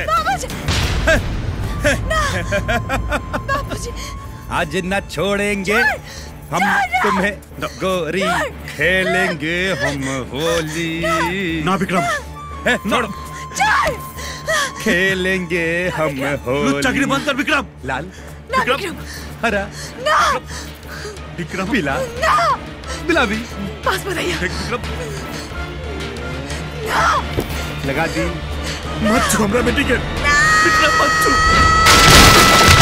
आज न छोड़ेंगे हम तुम्हें गोरी खेलेंगे हम होली ना विक्रम है छोड़ खेलेंगे हम होली चक्री बंद कर विक्रम लाल ना विक्रम हरा ना विक्रम पीला ना गुलाबी पास बताइए विक्रम ना लगा दी मत छू हमरा बेटी के विक्रम मत छू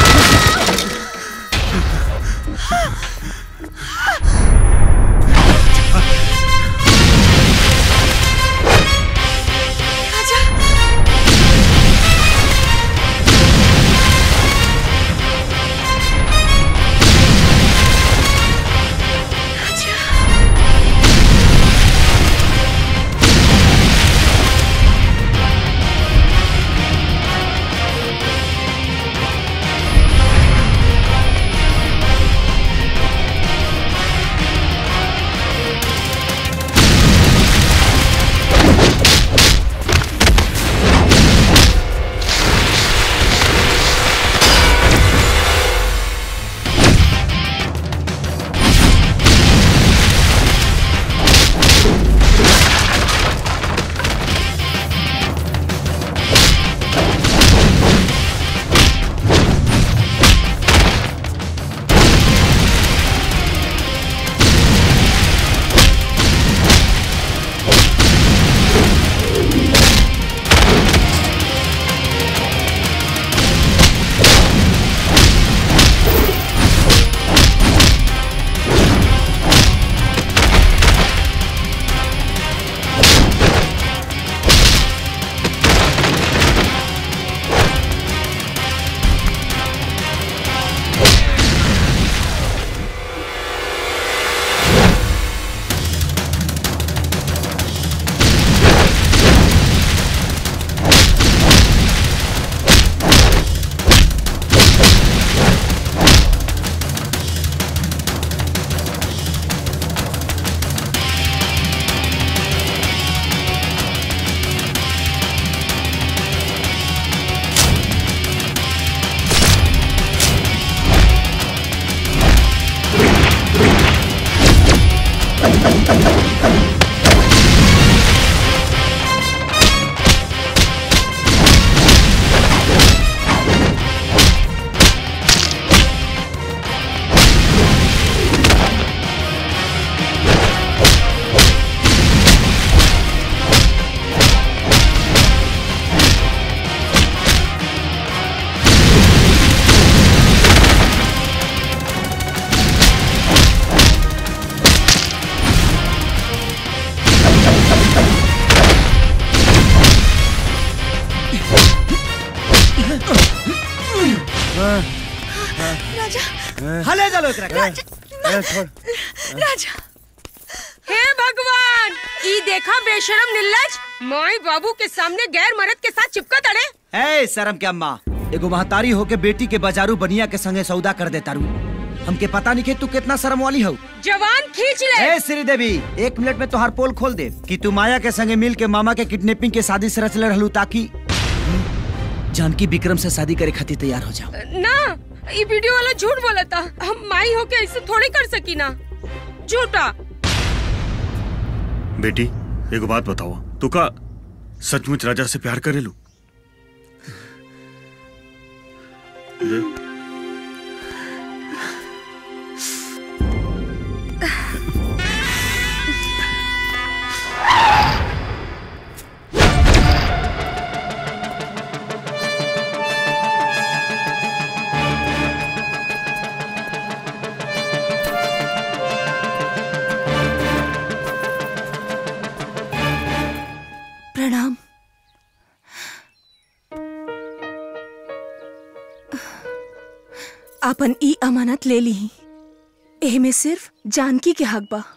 राजा हले चलो एकरा के। राजा ए, छोड़ राजा हे भगवान ई देखा बेशरम निल्लज माई बाबू के सामने गैर मर्द के साथ चिपका तड़े ए शर्म के अम्मा एगो महतारी होके बेटी के बाजारू बनिया के संगे सौदा कर देता रू हमके पता नहीं कि तू कितना शर्म वाली हो जवान खींच ले ए श्री देवी एक मिनट में तोहार पोल खोल दे कि तू माया के संगे मिल के मामा के किडनैपिंग के शादी से रचले रहलू ताकि जानकी विक्रम से शादी करे खातिर तैयार हो जाओ ना ई वीडियो वाला झूठ बोला था हम माई होके ऐसे थोड़ी कर सकी ना झूठा बेटी एगो बात बताओ तू का सचमुच राजा से प्यार करेलू ले। प्रणाम आपन ई अमानत ले ली एह में सिर्फ जानकी के हक बा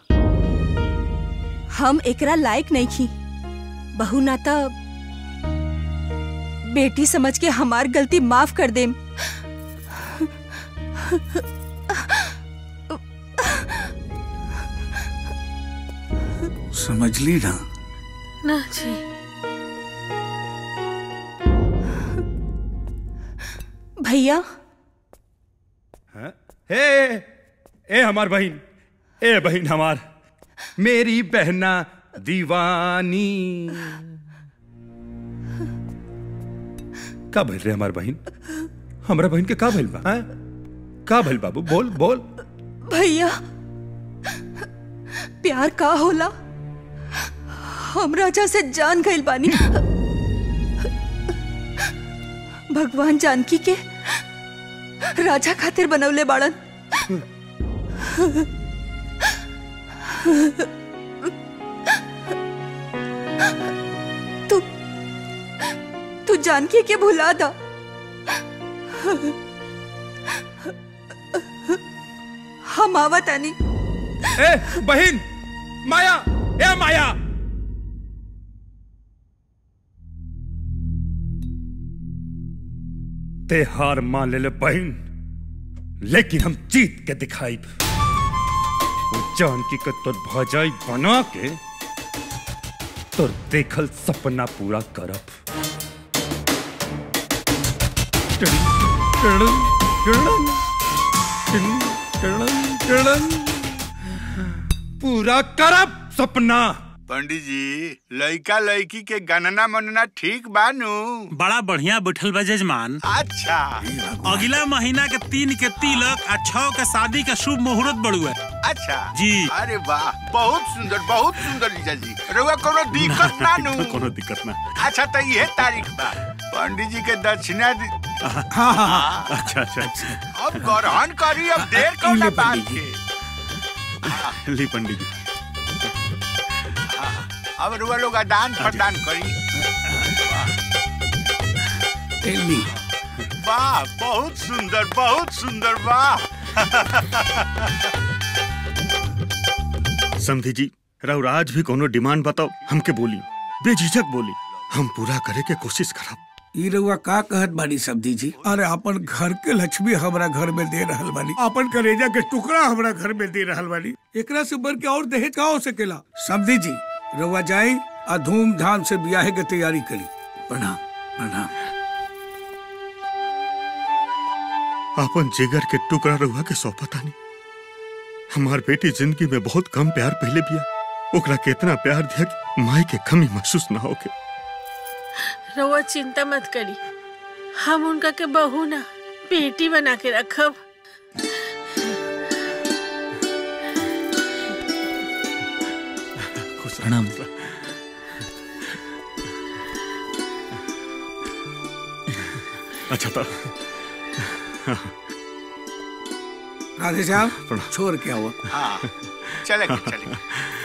हम एकरा लायक नहीं खी बहू ना त बेटी समझ के हमार गलती माफ कर देम समझ ली ना ना जी भैया हे ए हमार बहन ए बहन हमार मेरी बहना दीवानी का भइल रे हमार बहन हमरा बहन के का भइल बा हैं? का भइल बाबू बोल बोल भैया प्यार का होला हम राजा से जान गइल बानी भगवान जानकी के राजा खातिर बनवले बाड़न तू तू जानकी के भुला दा हम आवत आनी ए बहन माया ए माया ते हार मान ले ले बहन लेकिन हम जीत के दिखाई वो जानकी के तोर भजाई बना के तोर देखल सपना पूरा करब टिड़िंग, टिड़िंग, टिड़िंग, टिड़िंग, टिड़िंग, टिड़िंग। पूरा करब सपना पंडित जी लड़का लड़की के गणना मनना ठीक बानू बड़ा बढ़िया बैठल बा जजमान अच्छा अगला महीना के तीन के तिलक आ छह के शादी के शुभ मुहूर्त बड़ुआ अच्छा जी अरे वाह बहुत सुंदर बहुत सुंदर जीजा जी रउआ कोनो दिक्कत ना नू कोनो दिक्कत ना अच्छा तो ये तारीख बा पंडित जी के दक्षिणा दि- हाँ हाँ हाँ अच्छा अच्छा अच्छा अब ग्रहण करी अब देर कौन ले बात पंडित के ली पंडित जी अब रुआ लोग दान प्रदान करी ली वाह बहुत सुंदर बहुत सुंदर वाह समधी जी राज भी कोनो डिमांड बताओ हमके बोली बेझिझक बोली हम पूरा करे के कोशिश करब ई रउआ का कहत बानी सब्जी जी अरे अपन घर के लक्ष्मी हमरा घर में दे रहल बानी अपन करेजा के टुकड़ा हमरा घर में दे रहल बानी एकरा से बढ़ के और दहेज का हो सकेला सब्जी जी रउआ जाई आ धूमधाम से ब्याह के तैयारी करी प्रणाम प्रणाम अपन जिगर के टुकड़ा रहुआ के सौंपतानी हमार बेटी जिंदगी में बहुत कम प्यार पहले बिया ओकरा के इतना प्यार दिया कि माई के कमी महसूस ना होके रउआ चिंता मत करी हम उनका के बहू ना बेटी बना के रखब प्रणाम अच्छा तो राधे साहब छोड़ के आओ हाँ चलेंगे चलेंगे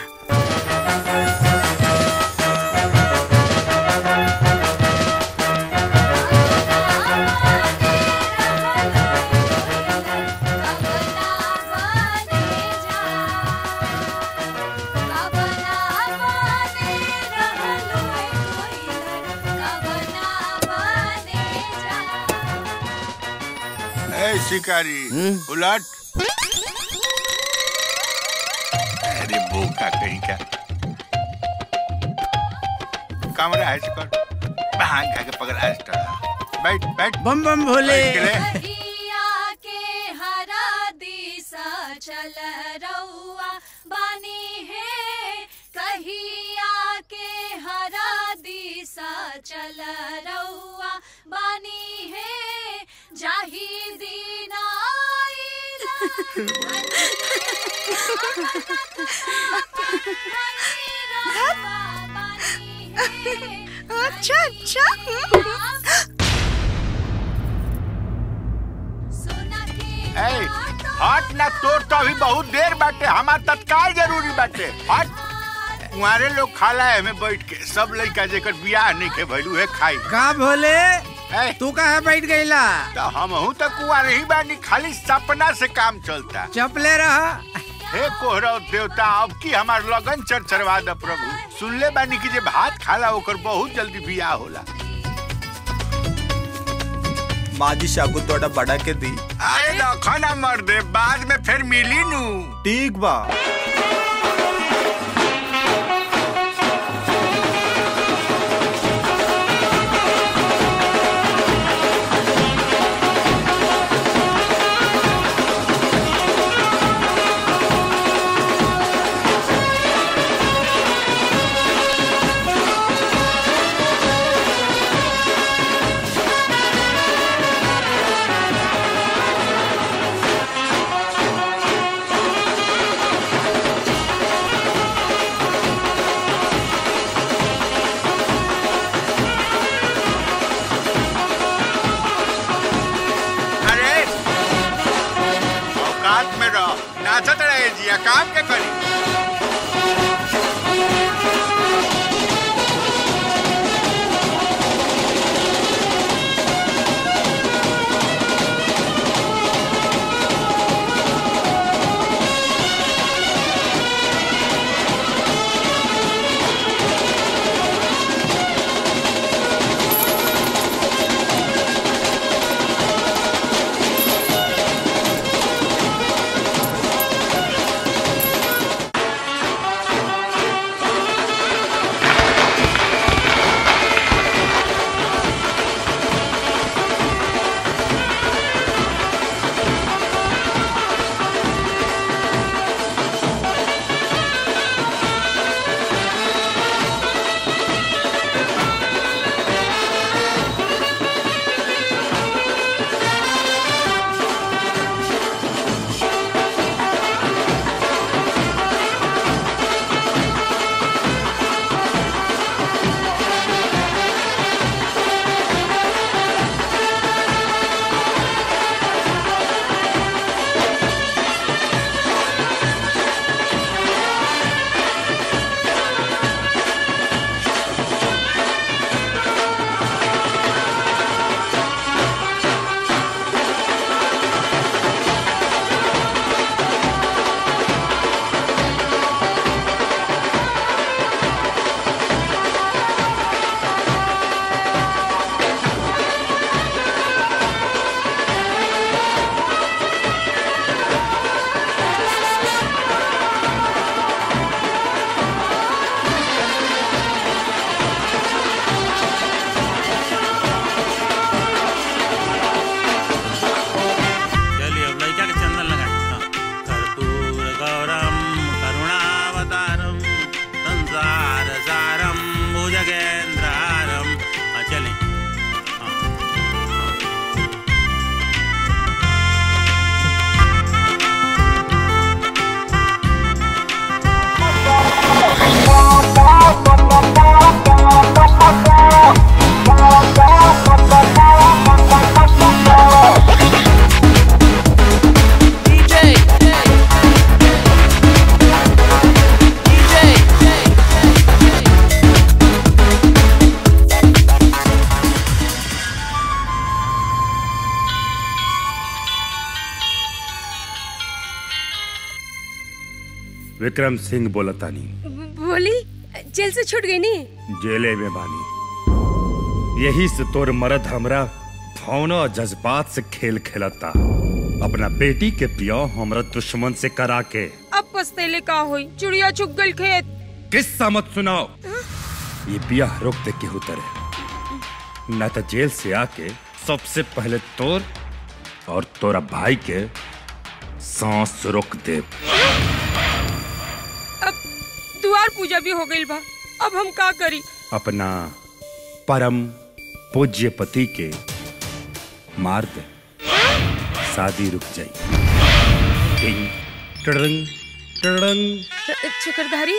ए शिकारी उलट अरे बोका कहीं का कमरा है कर भाग खा के पकड़ आज बैठ बैठ बम बम भोले बैठ के ले। चल रउआ बानी है कहिया के हरा दिशा चल रउआ बानी है जाही दीना अच्छा अच्छा ए हट ना तोर तो अभी बहुत देर बाटे हमार तत्काल जरूरी बाटे हट तुम्हारे लोग खाला है में बैठ के सब लड़का जेकर बियाह नहीं के भइलू है खाई का भोले तू कहा बैठ गईला तो हम हूँ तो कुआं नहीं बानी खाली सपना से काम चलता चपले रहा हे कोहरा देवता अब की हमार लगन चरचरवा द प्रभु सुनले बानी कि जे भात खाला ओकर बहुत जल्दी बियाह होला माजी सागु तोड़ा बड़ा के दी अरे रखो ना मर दे बाद में फिर मिली नू ठीक बा अरे औकात में रहो नाचत रहे जिया काम के करी चलिए अब लड़का के चंदन लगाए हाँ। कर्पूर गौरम करुणावतारम संसार सारम भुजगेंद्रारम हाँ चलें विक्रम सिंह बोलतानी बोली जेल से छूट गई नी जेले में बानी यही से तोर मरद हमरा भावना और जज्बात से खेल खेलता अपना बेटी के पियो हमरा दुश्मन से करा के अब पछतेले का होई चिड़िया चुग गई खेत किस्सा मत सुनाओ ये बिया रोक दे के उतरे न तो जेल से आके सबसे पहले तोर और तोरा भाई के सांस रोक दे अब द्वार पूजा भी हो गई बा अब हम का करी अपना परम पूज्य पति के मार दे शादी रुक जाई टिंग टड़ंग टड़ंग चक्रधारी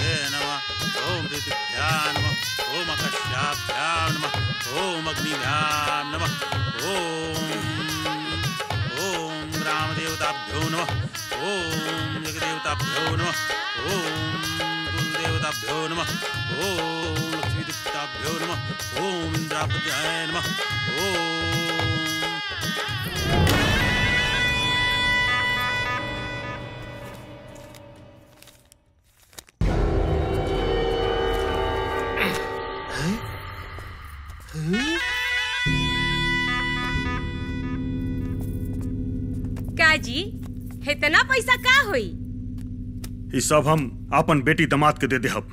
प्रजापतये नमः ओम ऋतुभ्यां नमः ओम आकाशाभ्यां नमः ओम अग्निभ्यां नमः ओम ओम ग्रामदेवताभ्यो नमः ओम जगदेवताभ्यो नमः ओम कुलदेवताभ्यो नमः ओम लक्ष्मीदेवताभ्यो नमः ओम इंद्रापत्याय नमः ओम काजी इतना पैसा का होई ई सब हम अपन बेटी दामाद के दे देहब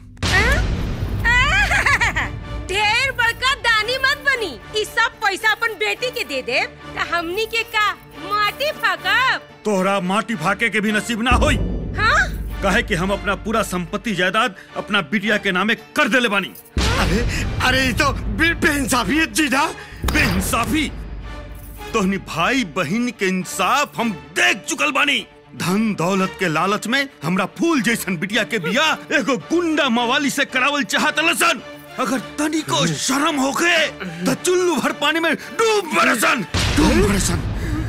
ढेर बड़का दानी मत बनी ई सब पैसा अपन बेटी के दे दे त हमनी के का माटी फाकब तोहरा माटी फाके के भी नसीब ना होई हाँ कहे कि हम अपना पूरा संपत्ति जायदाद अपना बिटिया के नामे कर देले बानी अरे अरे ये तो बे- बेइंसाफी है जीजा बेइंसाफी तोहनी भाई बहन के इंसाफ हम देख चुकल बानी धन दौलत के लालच में हमरा फूल जैसन बिटिया के बिया एगो गुंडा मवाली से करावल चाहत लसन अगर तनिको शर्म होके तो चुल्लू भर पानी में डूब बरसन डूब बरसन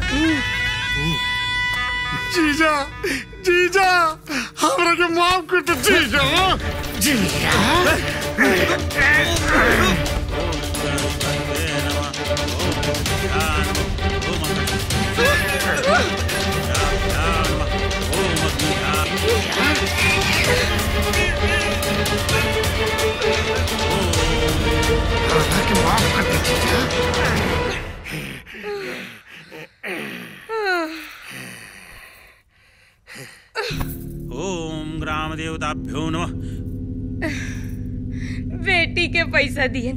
जीजा जीजा हमरा के माफ कर दो जीजा ओम ग्राम देवताभ्यो नमः बेटी के पैसा दिए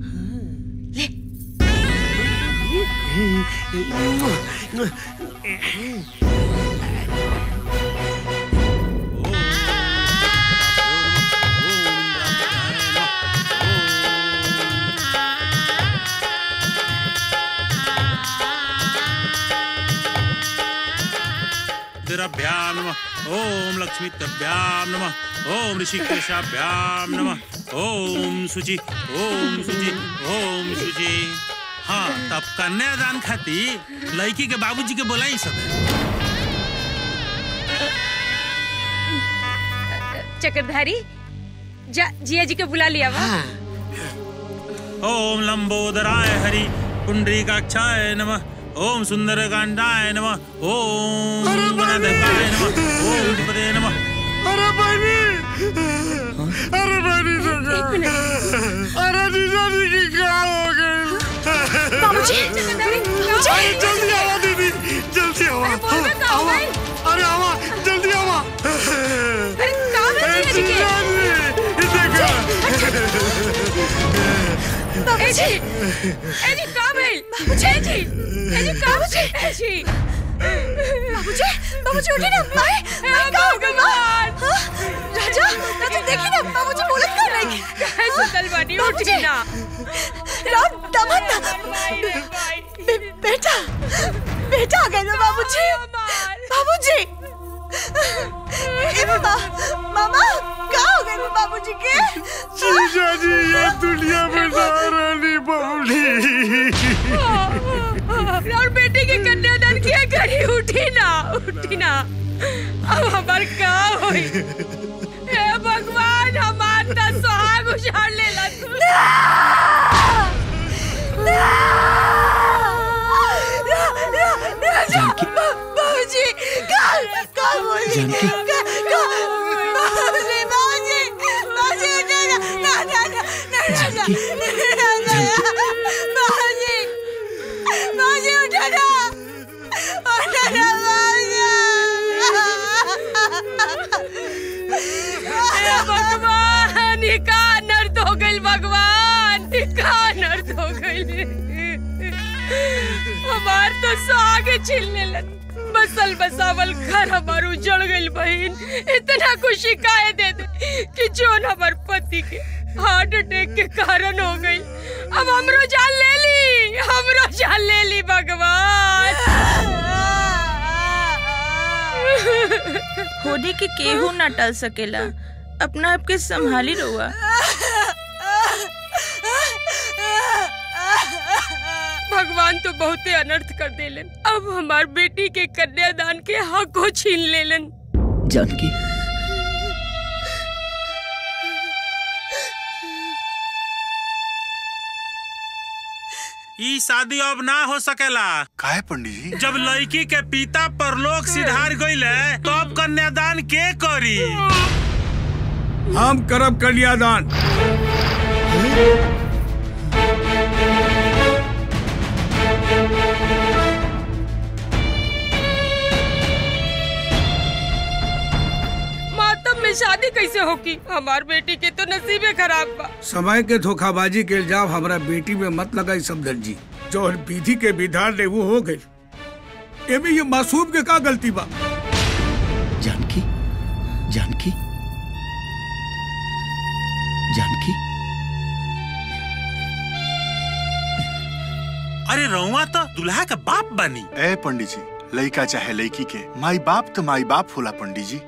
रुद्रभ्यां नमः ओम लक्ष्मीभ्यां नमः ओम ऋषिकेशाभ्यां नमः ओम शुचि ओम शुचि ओम शुचि हाँ तब कन्यादान खाती लड़की के बाबूजी के बोलाई सब चक्रधारी जा जिया जी के बुला लिया वा ओम लंबोदराय हरि पुंडरीकाक्षाय नमः ओम सुंदरकांडाय नमः ओम गणाध्यक्षाय नमः ओम धीपते नमः अरे बहनी अरे बहनी अरे जीजा जी की क्या हो गई बाबूजी, बाबूजी। अरे जल्दी आवा दीदी जल्दी आवा आवा अरे आवा जल्दी आवा अरे कहाँ है जीजा जी के? जीजा जी, देखो ए जी ए जी का भइल बाबूजी ए जी ए जी का बाबूजी ए जी बाबूजी बाबूजी उठे ना माए माए का हो गई माँ हाँ? राजा राजा देखी ना बाबूजी बोलत कर रही काहे सुतल बानी उठी ना राम दमन ना बे- बेटा बेटा आ गए ना बाबूजी बाबूजी ए मामा मामा का हो गए बाबूजी के जीजा जी ये दुनिया में ना रहनी बबली और बेटी के कन्यादान किया घड़ी उठी ना उठी ना अब हमार का होई हे भगवान हमार त सुहाग उछाड़ लेला तू बाबूजी कल कल बोली जानकी। बाबूजी बाबूजी बाबूजी ना ना ना ना ना ना बाबूजी बाबूजी उठो ना उठो ना हे भगवान ये का नर्द हो गइल भगवान ये का नर्द हो गइल हमार तो सुहाग छीनने लग बसल बसावल घर हमार उजड़ गइल बहन इतना खुशी काहे दे दे कि जोन हमार पति के हार्ट अटैक के कारण हो गई अब हमरो जान ले ली हमरो जान ले ली भगवान होने के केहू ना टल सकेला अपना आपके संभाली रहुआ भगवान तो बहुते अनर्थ कर देलन अब हमार बेटी के कन्यादान के हक को छीन लेलन जानकी ई शादी अब ना हो सकेला काहे पंडित जी जब लड़की के पिता परलोक सिधार गईले तो अब कन्यादान के करी हम करब कन्यादान मातम में शादी कैसे होगी हमार बेटी के तो नसीबे खराब बा समय के धोखाबाजी के इल्जाम हमारा बेटी में मत लगाई समदर जी जो विधि के विधान ने वो हो गई एमे ये मासूम के का गलती बा जानकी जानकी जानकी अरे रउआ तो दुल्हा का बाप बनी ए पंडित जी लड़का चाहे लड़की के माई बाप तो माई बाप होला पंडित जी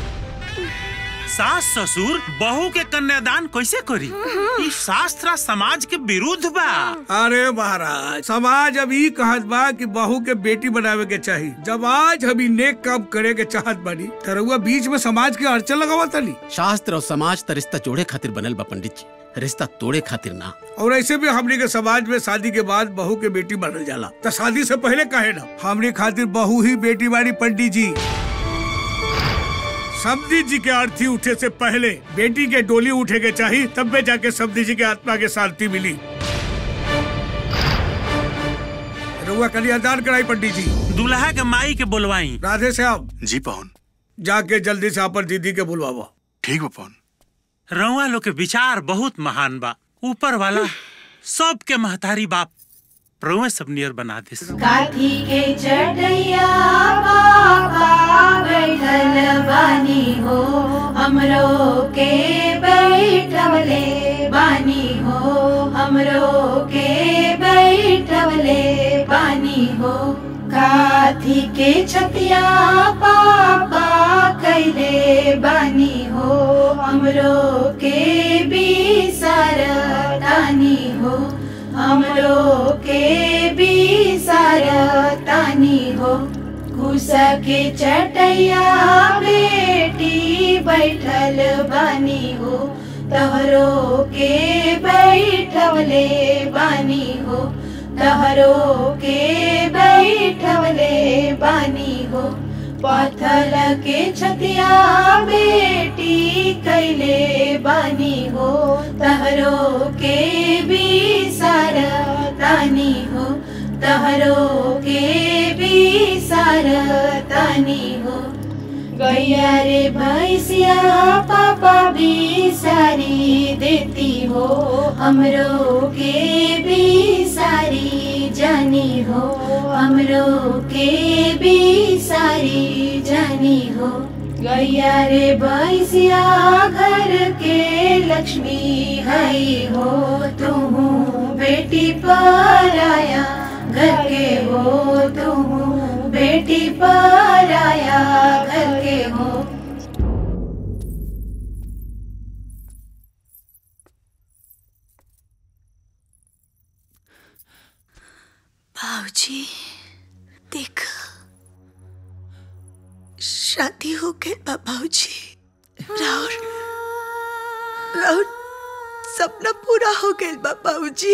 सास ससुर बहू के कन्यादान कैसे करी ई शास्त्र समाज के विरुद्ध बा अरे महाराज समाज अब ई कहत बा कि बहू के बेटी बनावे के चाहिए जब आज हम ई नेक काम करे के चाहत बानी त रउआ बीच में समाज के अड़चन लगावा तनी शास्त्र और समाज त रिश्ता जोड़े खातिर बनल बा पंडित जी रिश्ता तोड़े खातिर ना और ऐसे भी हमने के समाज में शादी के बाद बहू के बेटी बनल जाला तो शादी से पहले कहे ना हमने खातिर बहू ही बेटी बानी पंडित जी सब्जी जी के आरती उठे से पहले बेटी के डोली उठे के चाहिए तब में जाके सब्जी जी के आत्मा के शांति मिली रुआ कन्यादान कराई पंडित जी दुल्हा के माई के बोलवाई राधे श्याम जी पवन जाके जल्दी से अपन दीदी के बुलवावा ठीक बा पवन रउआ लोग के विचार बहुत महान बा ऊपर वाला सबके महतारी बाप रउआ सब नियर बना दे काठी के चटैया बाबा बैठल बानी हो हमरो के बैठवले बानी हो हमरो के बैठवले बानी हो काठी के छतिया पापा कैले बानी हो हमरो के भी सरदानी हो हमरो के भी तानी हो कुसा के चटैया बेटी बैठल बानी हो तहरो के बैठवले बानी हो तहरो के बैठवले बानी हो पथल के छतिया बेटी कैले बानी हो तहरो के भी तानी हो तहरो के भी तानी हो गैया रे भैसिया पापा भी सारी देती हो हमरो के भी सारी जानी हो हमरो के भी सारी जानी हो गैया रे भैसिया घर के लक्ष्मी है हो तुम बेटी पर आया घर के हो तुम बेटी पर आया घर के हो भाऊजी देख शादी हो गई बा भाऊजी राउर राउर सपना पूरा हो गया बा भाऊजी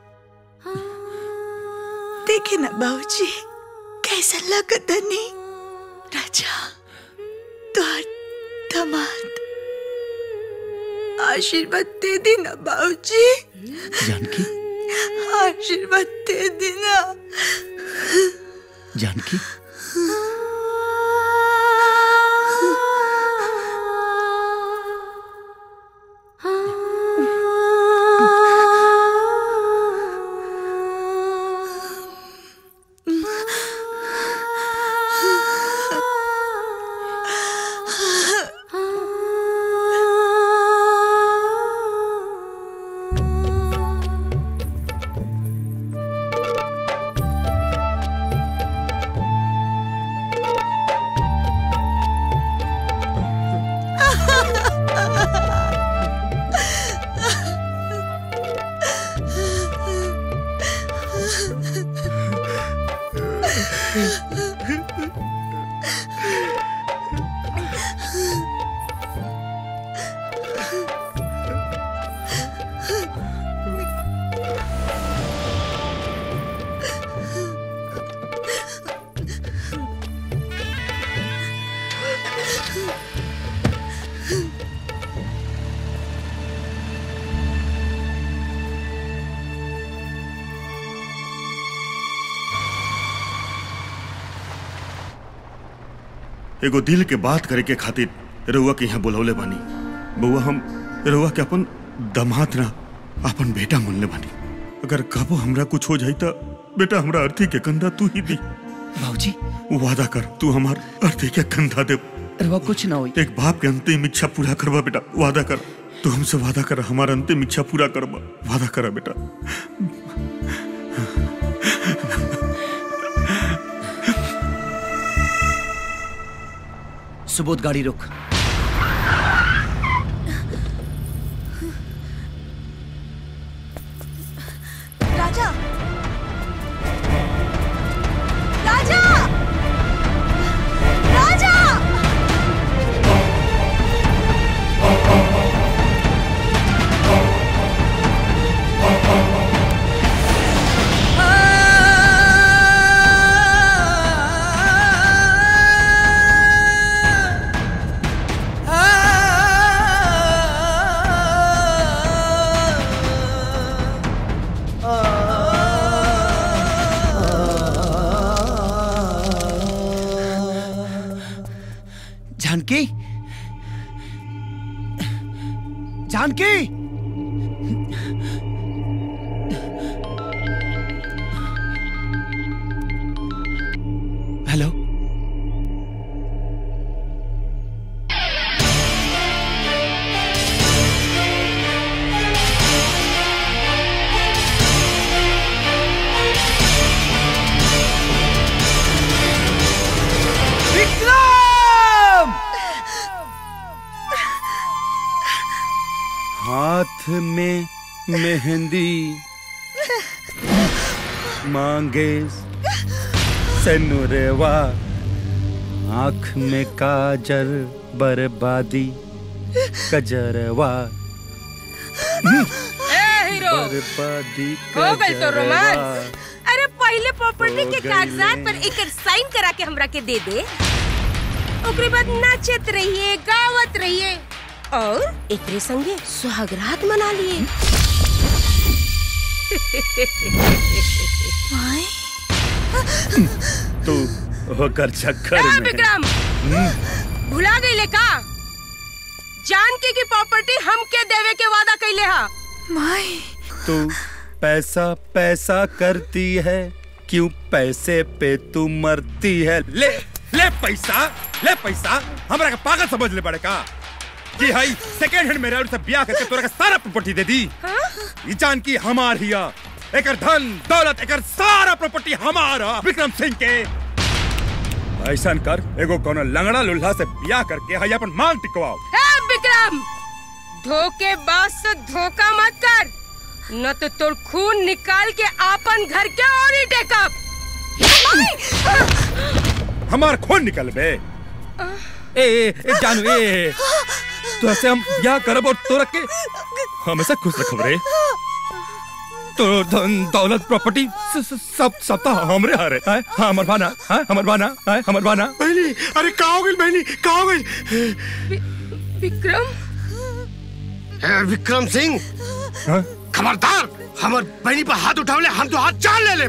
देखे ना भाऊजी कैसा लगता नहीं राजा तुहार दमाद आशीर्वाद दे दी ना भाऊजी जानकी आशीर्वाद दे देना जानकी एगो दिल के बात करे के खातिर रउआ के यहाँ बुलौले बानी बउआ हम रउआ के अपन दमाद ना अपन बेटा मनले बानी अगर कबो हमरा कुछ हो जाई त बेटा हमरा अर्थी के कंधा तू ही दी बाबूजी वादा कर तू हमार अर्थी के कंधा दे रवा कुछ ना होई एक बाप के अंतिम इच्छा पूरा करवा बेटा वादा कर तू हमसे वादा कर हमारा अंतिम इच्छा पूरा करवा वादा करा बेटा सुबोध गाड़ी रोक राजा राजा राजा जानकी जानकी हेलो विक्रम हाथ में मेहंदी मांगे सनुरवा आंख में काजल बर्बादी कजरवा ए हीरो बर्बादी हो गई तो कजरवा रोमांस अरे पहले प्रॉपर्टी हो के गई कागजात ले। पर एक साइन करा के हमरा के दे दे ओकरे बाद नाचत रहिए गावत रहिए और एकरे संगे सुहागरात मना लिए तू होकर चक्कर ए, में विक्रम हम्म, भुला गईले का जान के की प्रॉपर्टी हमके देवे के वादा कैले हा माई तू पैसा पैसा करती है क्यों पैसे पे तू मरती है ले ले पैसा ले पैसा हमरा का पागल समझ ले पड़ेगा कि हाई सेकंड हैंड मेरा से ब्याह करके तोरा का सारा प्रॉपर्टी दे दी ये जान की हमार हिया एकर धन दौलत एकर सारा प्रॉपर्टी हमारा विक्रम सिंह के ऐसा कर एगो कोनो लंगड़ा लुल्हा से ब्याह करके हाई अपन मांग टिकवाओ ए विक्रम धोखेबाज से धोखा मत कर न तो तोर खून निकाल के आपन घर के और ही टेकअप हमार खून निकल बे ए, ए, ए जानू ए, ए तो ऐसे हम ब्याह करब और तोरा के हमेशा खुश रखब रे तो धन दौलत प्रॉपर्टी स- स- सब सब तो हमरे हारे हैं हाँ हमर बाना हाँ हमर बाना हाँ हमर बाना बहनी अरे का हो गई बहनी का हो गई विक्रम ए, विक्रम सिंह हाँ? खबरदार हमर बहनी पर हाथ उठावले हम तो हाथ चाल ले ले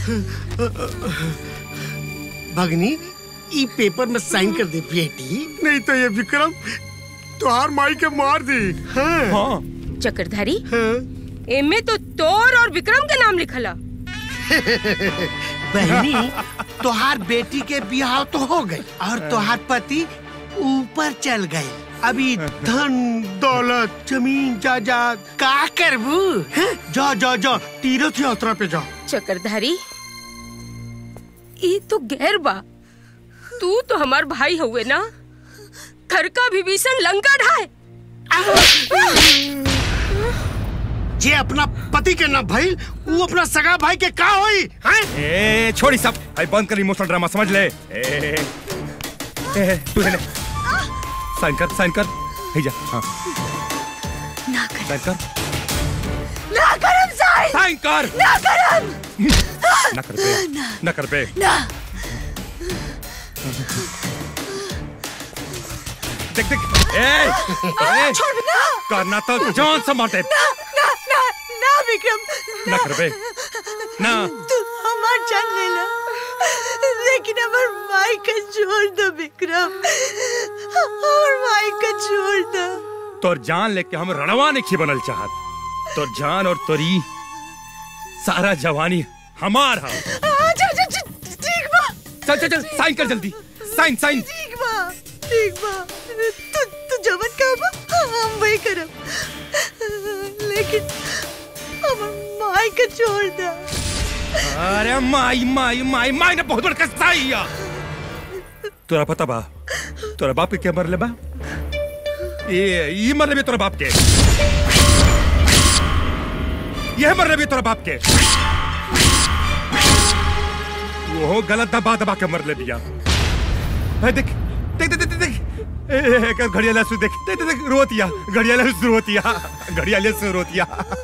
भगनी ई पेपर में साइन कर दे बेटी नहीं तो ये विक्रम तुहार माई के मार दी हाँ, हाँ। चक्रधारी एमे तो तोर और विक्रम के नाम लिखला बहनी तुहार बेटी के ब्याह तो हो गई और तुहार पति ऊपर चल गए अभी धन दौलत जमीन जायदाद का करबू हैं? जा जा जा तीर्थ यात्रा पे जा चक्रधारी ई तो गैर बा तू तो हमार भाई हुए ना घर का विभीषण लंका ढाए जे अपना पति के ना भाई वो अपना सगा भाई के का होई हैं? ए छोड़ी सब भाई बंद कर इमोशनल ड्रामा समझ ले ए, ए, ए तू ले साइन कर साइन कर हे जा हाँ ना साइन कर ना करम साइन साइन कर ना करम ना कर पे ना कर पे ना देख देख ए, ए छोड़ ना करना तो जान से मारते ना ना ना ना विक्रम ना करबे ना तू हमार जान ले ला लेकिन हमार माई का छोड़ दो विक्रम हमार माई का छोड़ दो तोर जान लेके हम रणवा नहीं बनल चाहत तोर जान और तोरी सारा जवानी हमार हा अच्छा अच्छा अच्छा, ठीक बा चल चल चल साइन कर जल्दी साइन साइन ठीक बा ठीक बा तू तू जवन कहबा हम वही करब लेकिन हमार माई का छोड़ दो अरे माई माई माई माई ने बहुत बड़ कसाई या तोरा पता बा तोरा बाप के क्या मरले बा ये ये मरले भी तोरा बाप के यह मरले भी तोरा बाप के वो गलत दबा दबा के मरले बिया है देख देख देख देख देख ए, ए, ए, घड़ियाला सु देख देख देख देख रोतिया घड़ियाला सु रोतिया घड़ियाले सु रोतिया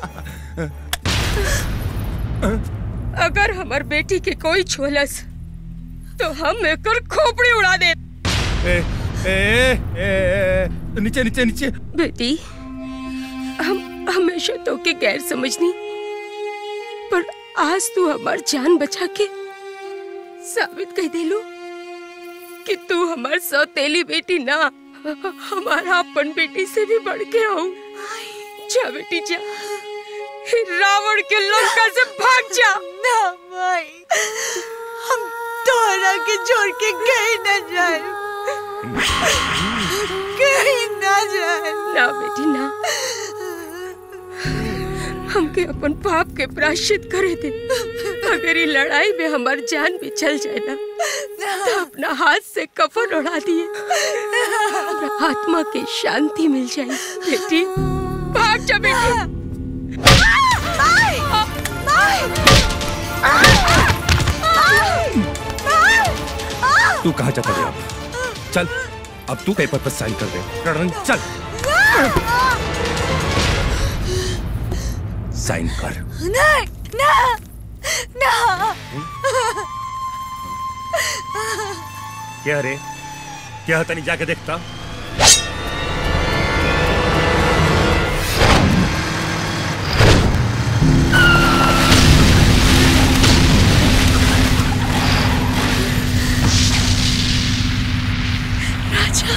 अगर हमार बेटी के कोई छोलस तो हम एकर खोपड़ी उड़ा दे ए, ए, ए, ए, नीचे नीचे नीचे बेटी हम हमेशा तो के गैर समझनी पर आज तू हमार जान बचा के साबित कर देलू कि तू हमार सौतेली बेटी ना हमारा अपन बेटी से भी बढ़ के आओ जा बेटी जा रावण के लंका से भाग जा ना माई हम तोहरा के छोड़ के कहीं ना जाए कहीं ना जाए ना बेटी ना हमके अपन पाप के प्राश्चित करे दे अगर ये लड़ाई में हमार जान भी चल जाए ना तो अपना हाथ से कफन उड़ा दिए हमरा आत्मा की शांति मिल जाए बेटी भाग जा बेटी माई माई तू कहा जाता है अब चल अब तू पेपर पर साइन कर दे रणरंग चल साइन कर नहीं ना ना क्या रे क्या तनी जाके देखता राजा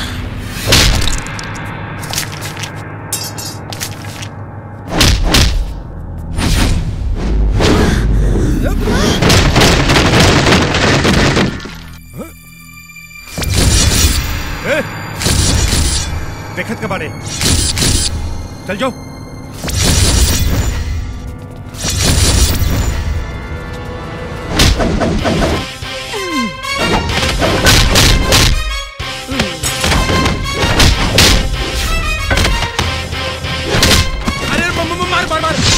ए, देखत के बारे चल जाओ अरे म- म- मार मार मार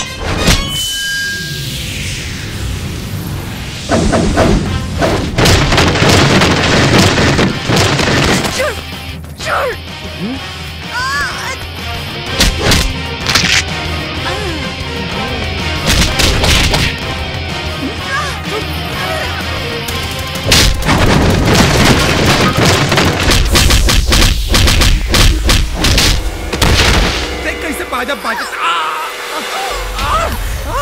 देख कैसे बाजा बाजा आ, आ, आ, आ।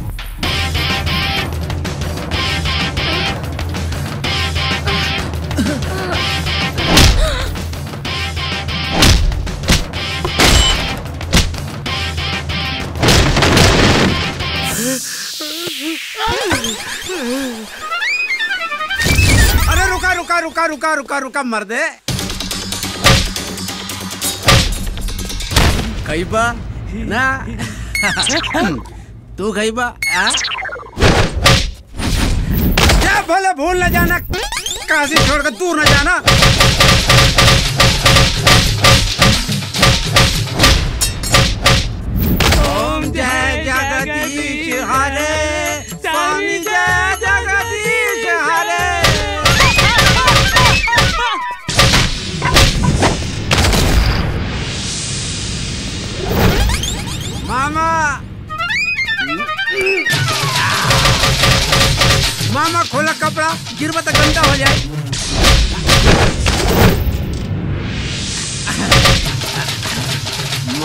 अरे रुका रुका रुका रुका रुका रुका मर दे खैबा ना तू खैबा आ? क्या भले भूल न जाना काशी छोड़कर दूर न जाना ओम जय जगदीश हरे स्वामी जय जगदीश हरे मामा मामा खोला कपड़ा गिरबा तो गंदा हो जाए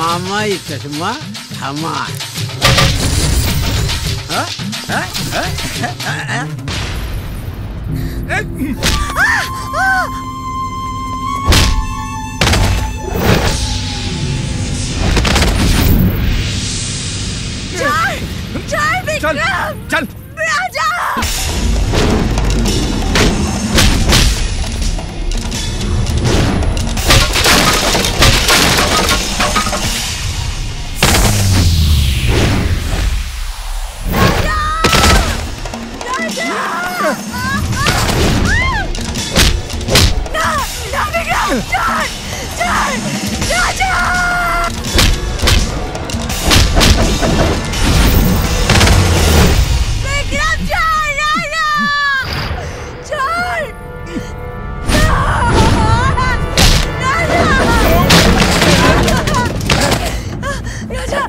मामा ये चश्मा हमार हाँ? हाँ? हाँ? हाँ? हाँ? चल चल विक्रम चल राजा ना ना विक्रम चल चल राजा विक्रम चल राजा चल राजा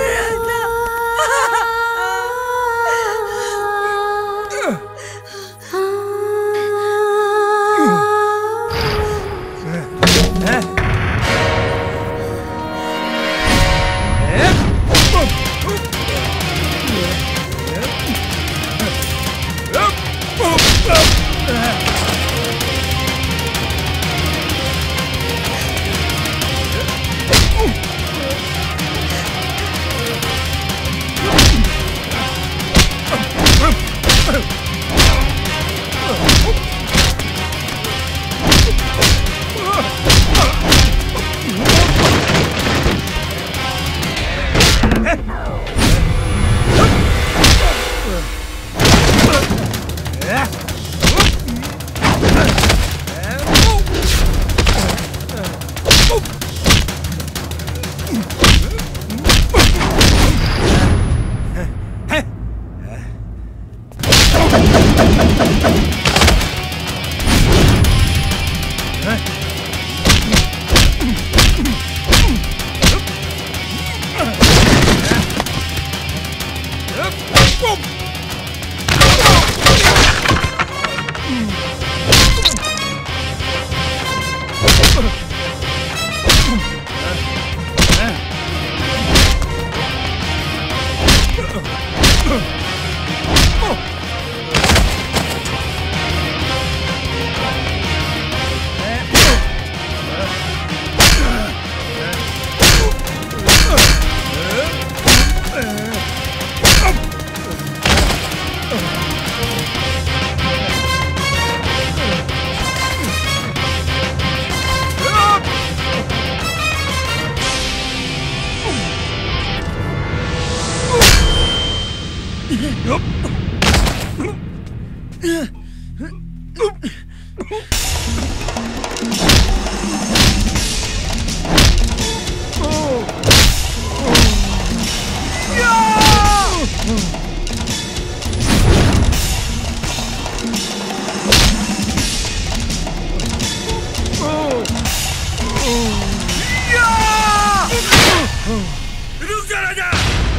रुक जा राजा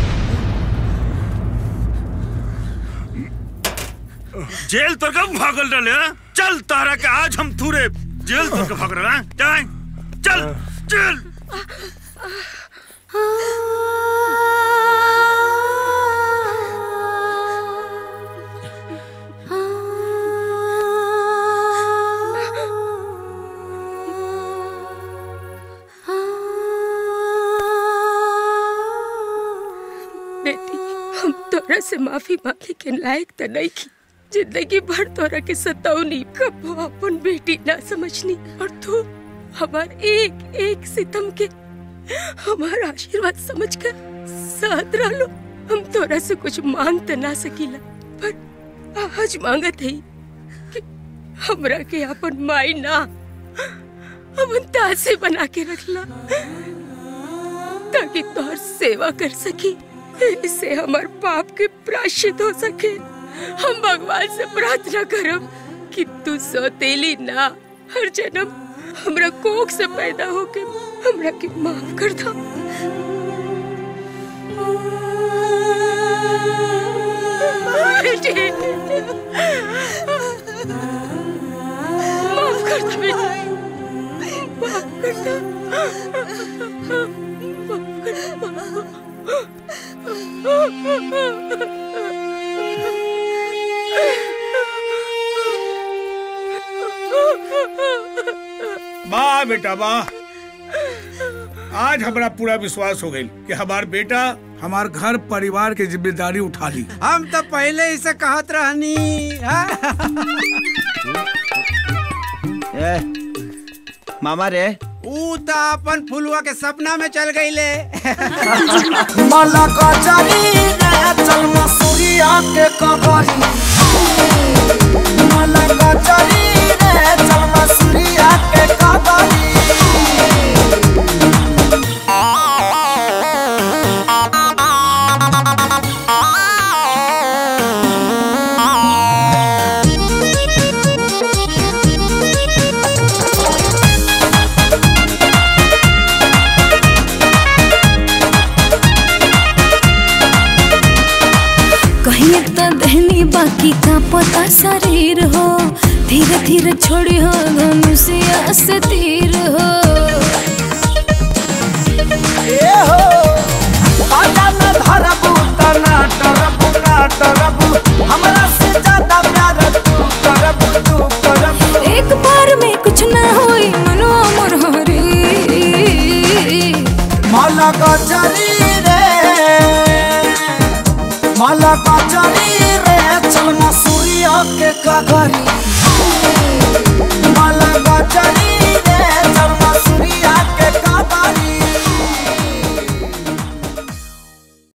जेल तो कब भागल रहे हैं? चल तारा के आज हम थूरे जेल तो कब भाग रहे हैं? जाए चल चल बेटी हम तोरा से माफी मांगे के लायक त नहीं की जिंदगी भर तोरा के सतावनी कबो अपन बेटी ना समझनी और तू हमार एक एक सितम के हमारा आशीर्वाद समझकर साथ रहो हम तोरा से कुछ मांग त ना सकीला पर आज मांगत है कि हमरा के अपन माई ना अपन तासे बना के रखला ताकि तोहर सेवा कर सकी इससे हमार पाप के प्रायश्चित हो सके हम भगवान से प्रार्थना करब कि तू सौतेली ना हर जन्म हमरा कोख से पैदा होके हमरा के माफ कर दो बेटी माफ कर दो बेटी माफ कर दो वाह बेटा वाह आज हमारा पूरा विश्वास हो गई कि हमार बेटा हमार घर परिवार की जिम्मेदारी उठा ली हम तो पहले ही से कहत रहनी हाँ? ए, मामा रे ऊ तो अपन फुलुआ के सपना में चल गई ले मला कचरी रे चल मसूरिया के कबरी मला कचरी रे चल मसूरिया के कबरी कहीं तो दहनी बाकी का पता शरीर हो धीरे धीरे छोड़ी हो धनुषिया से तीर हो ए हो आजा में धरबू तना डरबू ना डरबू हमरा से ज्यादा प्यार तू करबू तू करबू एक बार में कुछ ना होई मनो मोर हरी मला कचरी रे मला कचरी रे चल मसूरिया के कगरी